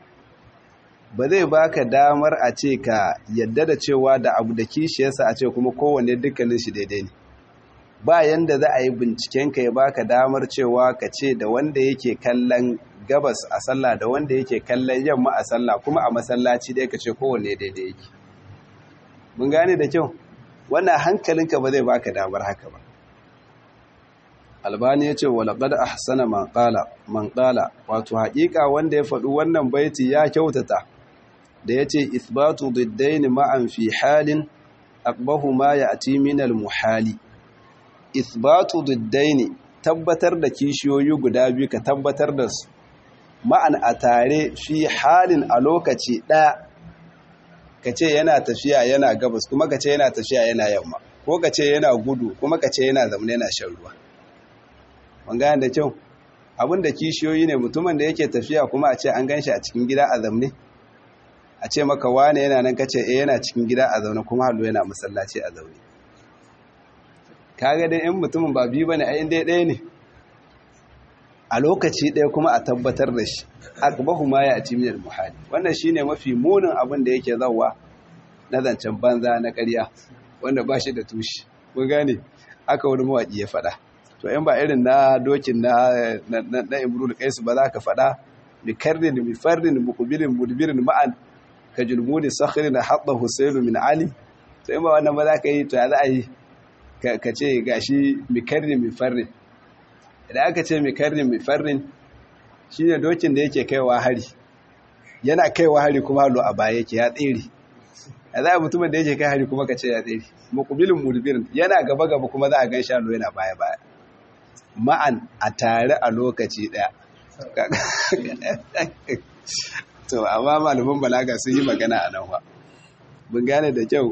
ba zai baka damar a ce ka yadda da cewa da abu da kishiyarsa a ce kuma kowanne dukkanin shi daidai ne ba yanda za a yi bincikenka ya baka damar cewa ka ce da wanda yake kallon gabas a sallah da wanda yake kallon yamma a sallah kuma a masallaci dai ka ce kowanne daidai yake mun gane da kyau wannan hankalinka ba zai baka damar haka ba albani ya ce wa laqad ahsana man qala man qala wato haƙiƙa wanda ya faɗi wannan baiti ya kyautata da yace ithbatu diddain ma'an fi halin aqbahu ma ya'ti min al-muhali ithbatu diddain tabbatar da kishiyoyi guda biyu ka tabbatar da su ma'an a tare fi halin a lokaci ɗaya ka ce yana tafiya yana gabas kuma ka ce yana tafiya yana yamma ko ka ce yana gudu kuma ka ce yana zamne yana shan ruwa gane da kyau abin da kishiyoyi ne mutumin da yake tafiya kuma a ce an gan shi a cikin gida a zamne a ce maka wane yana nan kace eh yana cikin gida a zaune kuma hallo yana masallaci a zaune kaga dai in mutumin ba biyu bane ai dai ɗaya ne a lokaci ɗaya kuma a tabbatar da shi akbahu ma ya ci min muhali wannan shine mafi munin abin da yake zawa na zancen banza na ƙarya wanda ba shi da tushe kun gane aka wani mawaƙi ya faɗa to in ba irin na dokin na na imrul qais ba za ka faɗa bi karrin bi farrin muqbilin mudbirin ma'an ka julmudi sakhrin hatta husayl min ali to in ba wannan ba za ka yi to ya za a yi ka ce gashi bi karrin bi farrin idan aka ce bi karrin bi farrin shine dokin da yake kaiwa hari yana kaiwa hari kuma halo a baya yake ya tsere a za a mutumin da yake kai hari kuma ka ce ya tsere muqbilin mudbirin yana gaba gaba kuma za a gan shalo yana baya baya ma'an a tare a lokaci ɗaya. To, amma malaman balaga sun yi magana a nan wa. Bin gane da kyau.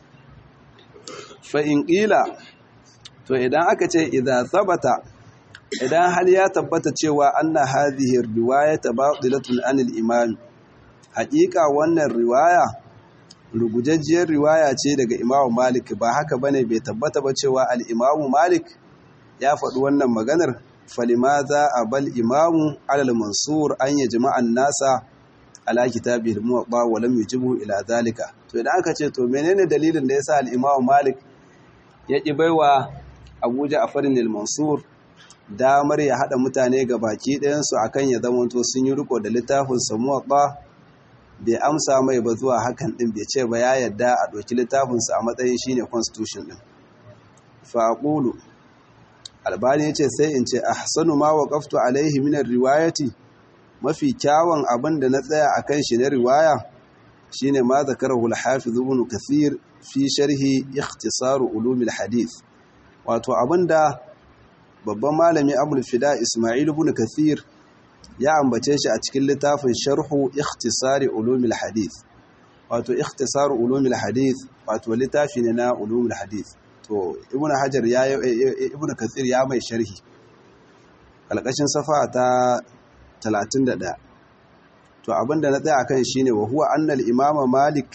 Fa'in ƙila, to idan aka ce idan sabata idan hal ya tabbata cewa anna hadhihi riwayata batilatun anil imam haƙiƙa wannan riwaya rugujajjiyar riwaya ce daga imamu malik ba haka bane bai tabbata ba cewa al-imamu malik ya faɗi wannan maganar falimaza abal imamu alal mansur an yajma'a an-nasa ala kitabihi al-muwatta wa lam yujibu ila zalika to idan aka ce to menene dalilin da yasa al-imamu malik ya ki baiwa Abu Ja'far al-Mansur damar ya hada mutane ga baki ɗayan su akan ya zamanto sun yi riko da littafin sa muwatta bai amsa mai ba zuwa hakan din bai ce ba ya yadda a ɗauki littafin sa a matsayin shine constitution din fa aqulu albani yace sai in ce ahsanu ma waqaftu alaihi min riwayati mafi kyawun abin da na tsaya akan shi na riwaya shine ma zakarahu al-hafiz ibn kathir fi sharhi ikhtisar ulum al-hadith wato abinda babban malami abul fida isma'il ibn kathir ya ambace shi a cikin littafin sharhu ikhtisar ulum al-hadith wato ikhtisar ulum al-hadith wato littafi ne na ulum al-hadith to ibn hajar ya ibn kathir ya mai sharhi kalkashin safa ta 31 to abinda na tsaya akan shine wa huwa annal imama malik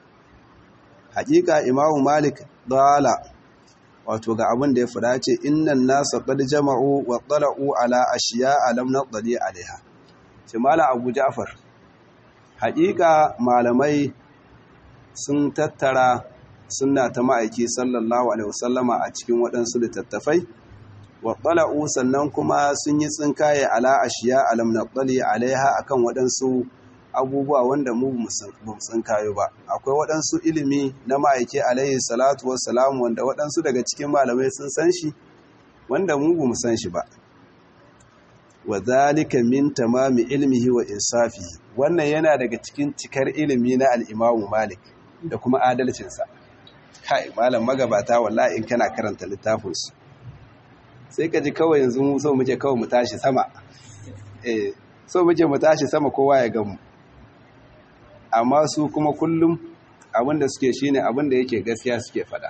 haƙiƙa imamu malik dala wato ga abin da ya fada ce innan nasa qad jama'u wa tala'u ala ashiya'a lam nadli alaiha sai mala abu ja'far haƙiƙa malamai sun tattara sunna ta ma'aiki sallallahu alaihi wasallama a cikin waɗansu littattafai wa tala'u sannan kuma sun yi tsinkaye ala ashiya alam nadli alaiha akan waɗansu abubuwa wanda mu ba tsinkayo ba akwai waɗansu ilimi na ma'aiki alaihi salatu wassalam wanda waɗansu daga cikin malamai sun san shi wanda mu ba mu san shi ba wa zalika min tamami ilmihi wa insafihi wannan yana daga cikin cikar ilimi na al-Imam Malik da kuma adalcinsa kai malam magabata wallahi in kana karanta littafinsu sai ka ji kawai yanzu mu so muke kawai mu tashi sama eh so muke mu tashi sama kowa ya gamu amma su kuma kullum abinda suke shine abinda yake gaskiya suke fada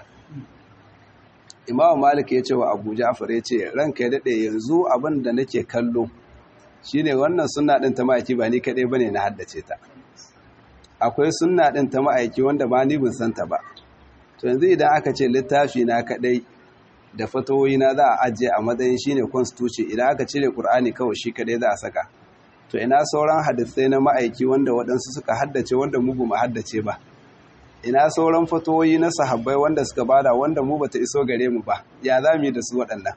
Imam Malik ya ce wa Abu Ja'far ya ce ranka ya dade yanzu abinda nake kallo shine wannan sunna din ta ma'aiki ba ni kadai bane na haddace ta akwai sunna din ta ma'aiki wanda ba ni bin santa ba to yanzu idan aka ce littafi na kadai da fatawoyi na za a ajiye a matsayin shine constitution idan aka cire Qur'ani kawai shi kadai za a saka to ina sauran hadisai na ma'aiki wanda waɗansu suka haddace wanda mu ba mu haddace ba ina sauran fatawoyi na sahabbai wanda suka bada wanda mu bata iso gare mu ba ya za mu yi da su waɗannan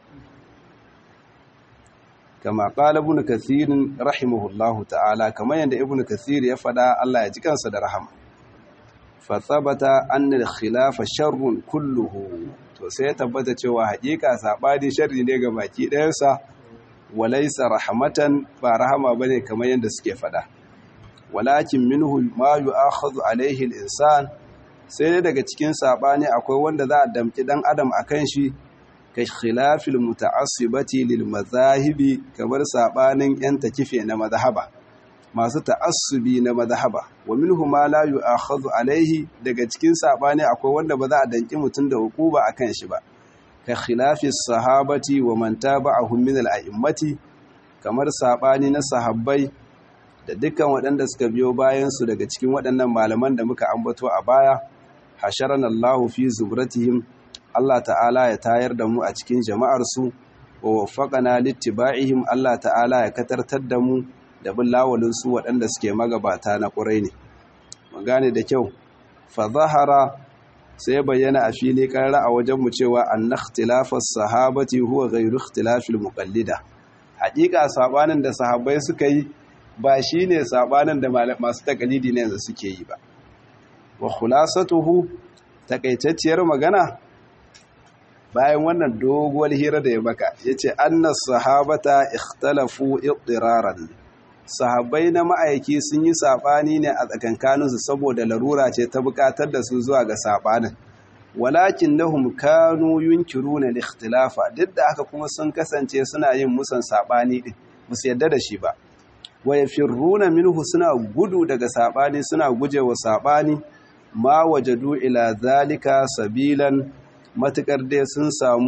kama qala ibn kathir rahimahullahu ta'ala kamar yadda ibn kathir ya faɗa Allah ya ji kansa da rahama fa thabata anna al-khilafa sharrun kulluhu to sai ya tabbata cewa haƙiƙa saɓani sharri ne ga baki ɗayansa walaisa rahmatan ba rahama bane kamar yadda suke faɗa walakin minhu ma yu'akhadhu alaihi al-insan sai dai daga cikin saɓani akwai wanda za a damƙi ɗan adam akan shi ka khilafil muta'assibati lil mazahibi kamar saɓanin yan takife na mazhaba masu ta'assubi na mazhaba wa minhu ma la yu'akhadhu alaihi daga cikin sabani akwai wanda ba za a danki mutun da hukuba akan shi ba ka khilafi sahabati wa man tabi'ahum min al-a'immati kamar sabani na sahabbai da dukkan waɗanda suka biyo bayan su daga cikin waɗannan malaman da muka ambato a baya hasharana Allahu fi zubratihim Allah ta'ala ya tayar da mu a cikin jama'ar su wa waffaqana littiba'ihim Allah ta'ala ya katartar da mu da bin lawalin su waɗanda suke magabata na ƙurai ne mun gane da kyau fa zahara sai bayyana a fili karara a wajen mu cewa anna ikhtilafas sahabati huwa ghayru ikhtilafil muqallida haƙiƙa sabanin da sahabbai suka yi ba shine sabanin da masu takalidi ne yanzu suke yi ba wa khulasatuhu takaitacciyar magana bayan wannan doguwar hira da ya baka yace anna sahabata ikhtalafu ittiraran sahabbai na ma'aiki sun yi saɓani ne a tsakankaninsu saboda larura ce ta buƙatar da su zuwa ga saɓanin walakin nahum kanu yunkiruna al-ikhtilafa duk da haka kuma sun kasance suna yin musan saɓani din musu yadda da shi ba wa yafirruna minhu suna gudu daga saɓani suna gujewa saɓani ma wajadu ila zalika sabilan matukar dai sun samu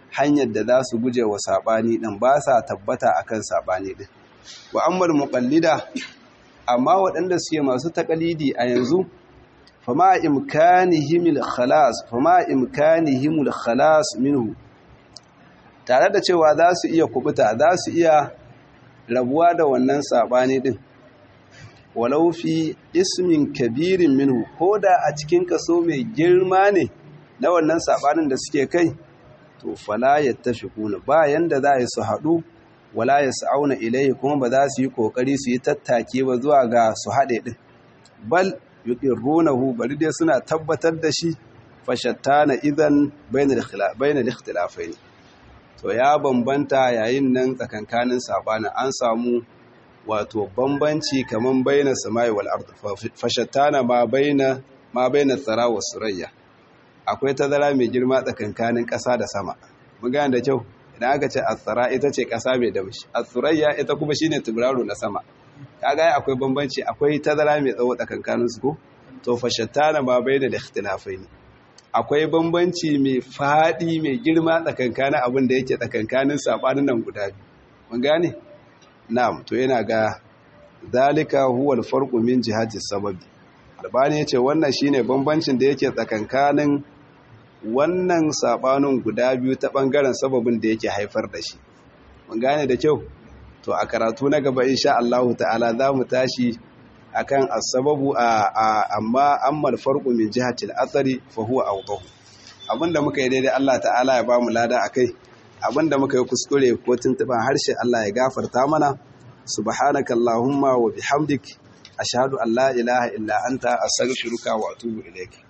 hanyar da za su guje wa saɓani ɗin ba sa tabbata akan saɓani ɗin wa ammar muƙallida amma waɗanda suke masu taƙalidi a yanzu fama imkanihimul khalas fama imkanihimul khalas minhu tare da cewa za su iya kubuta za su iya rabuwa da wannan saɓani ɗin walau fi ismin kabirin minhu ko da a cikin kaso mai girma ne na wannan saɓanin da suke kai to fala ya tafi kuna ba yanda za a yi su haɗu wala ya sa'auna ilai kuma ba za su yi ƙoƙari su yi tattake ba zuwa ga su haɗe ɗin bal yuqirrunahu bari dai suna tabbatar da shi fashattana idan bainal ikhtilafaini to ya bambanta yayin nan tsakankanin sabanin an samu wato bambanci kaman baina samai wal ard fashattana ma baina ma baina tsara wa surayya akwai tazara mai girma tsakankanin ƙasa da sama mun gane da kyau idan aka ce asara ita ce ƙasa mai damshi asurayya ita kuma shine tibraro na sama kaga akwai bambanci akwai tazara mai tsawo tsakankanin su ko to fashattana ma baina da ikhtilafaini akwai bambanci mai faɗi mai girma tsakankanin abin da yake tsakankanin saɓanin nan guda biyu mun gane na'am to yana ga zalika huwa alfarqu min jihati sababi albani yace wannan shine bambancin da yake tsakankanin wannan saɓanin guda biyu ta bangaren sababin da yake haifar da shi mun gane da kyau to a karatu na gaba insha Allah ta'ala za mu tashi akan asababu amma amma farqu min jihati al-athari fa huwa awdahu abinda muka yi daidai Allah ta'ala ya bamu lada akai abinda muka yi kuskure ko tuntuban harshe Allah ya gafarta mana subhanaka allahumma wa bihamdik ashhadu an la ilaha illa anta astaghfiruka wa atubu ilaik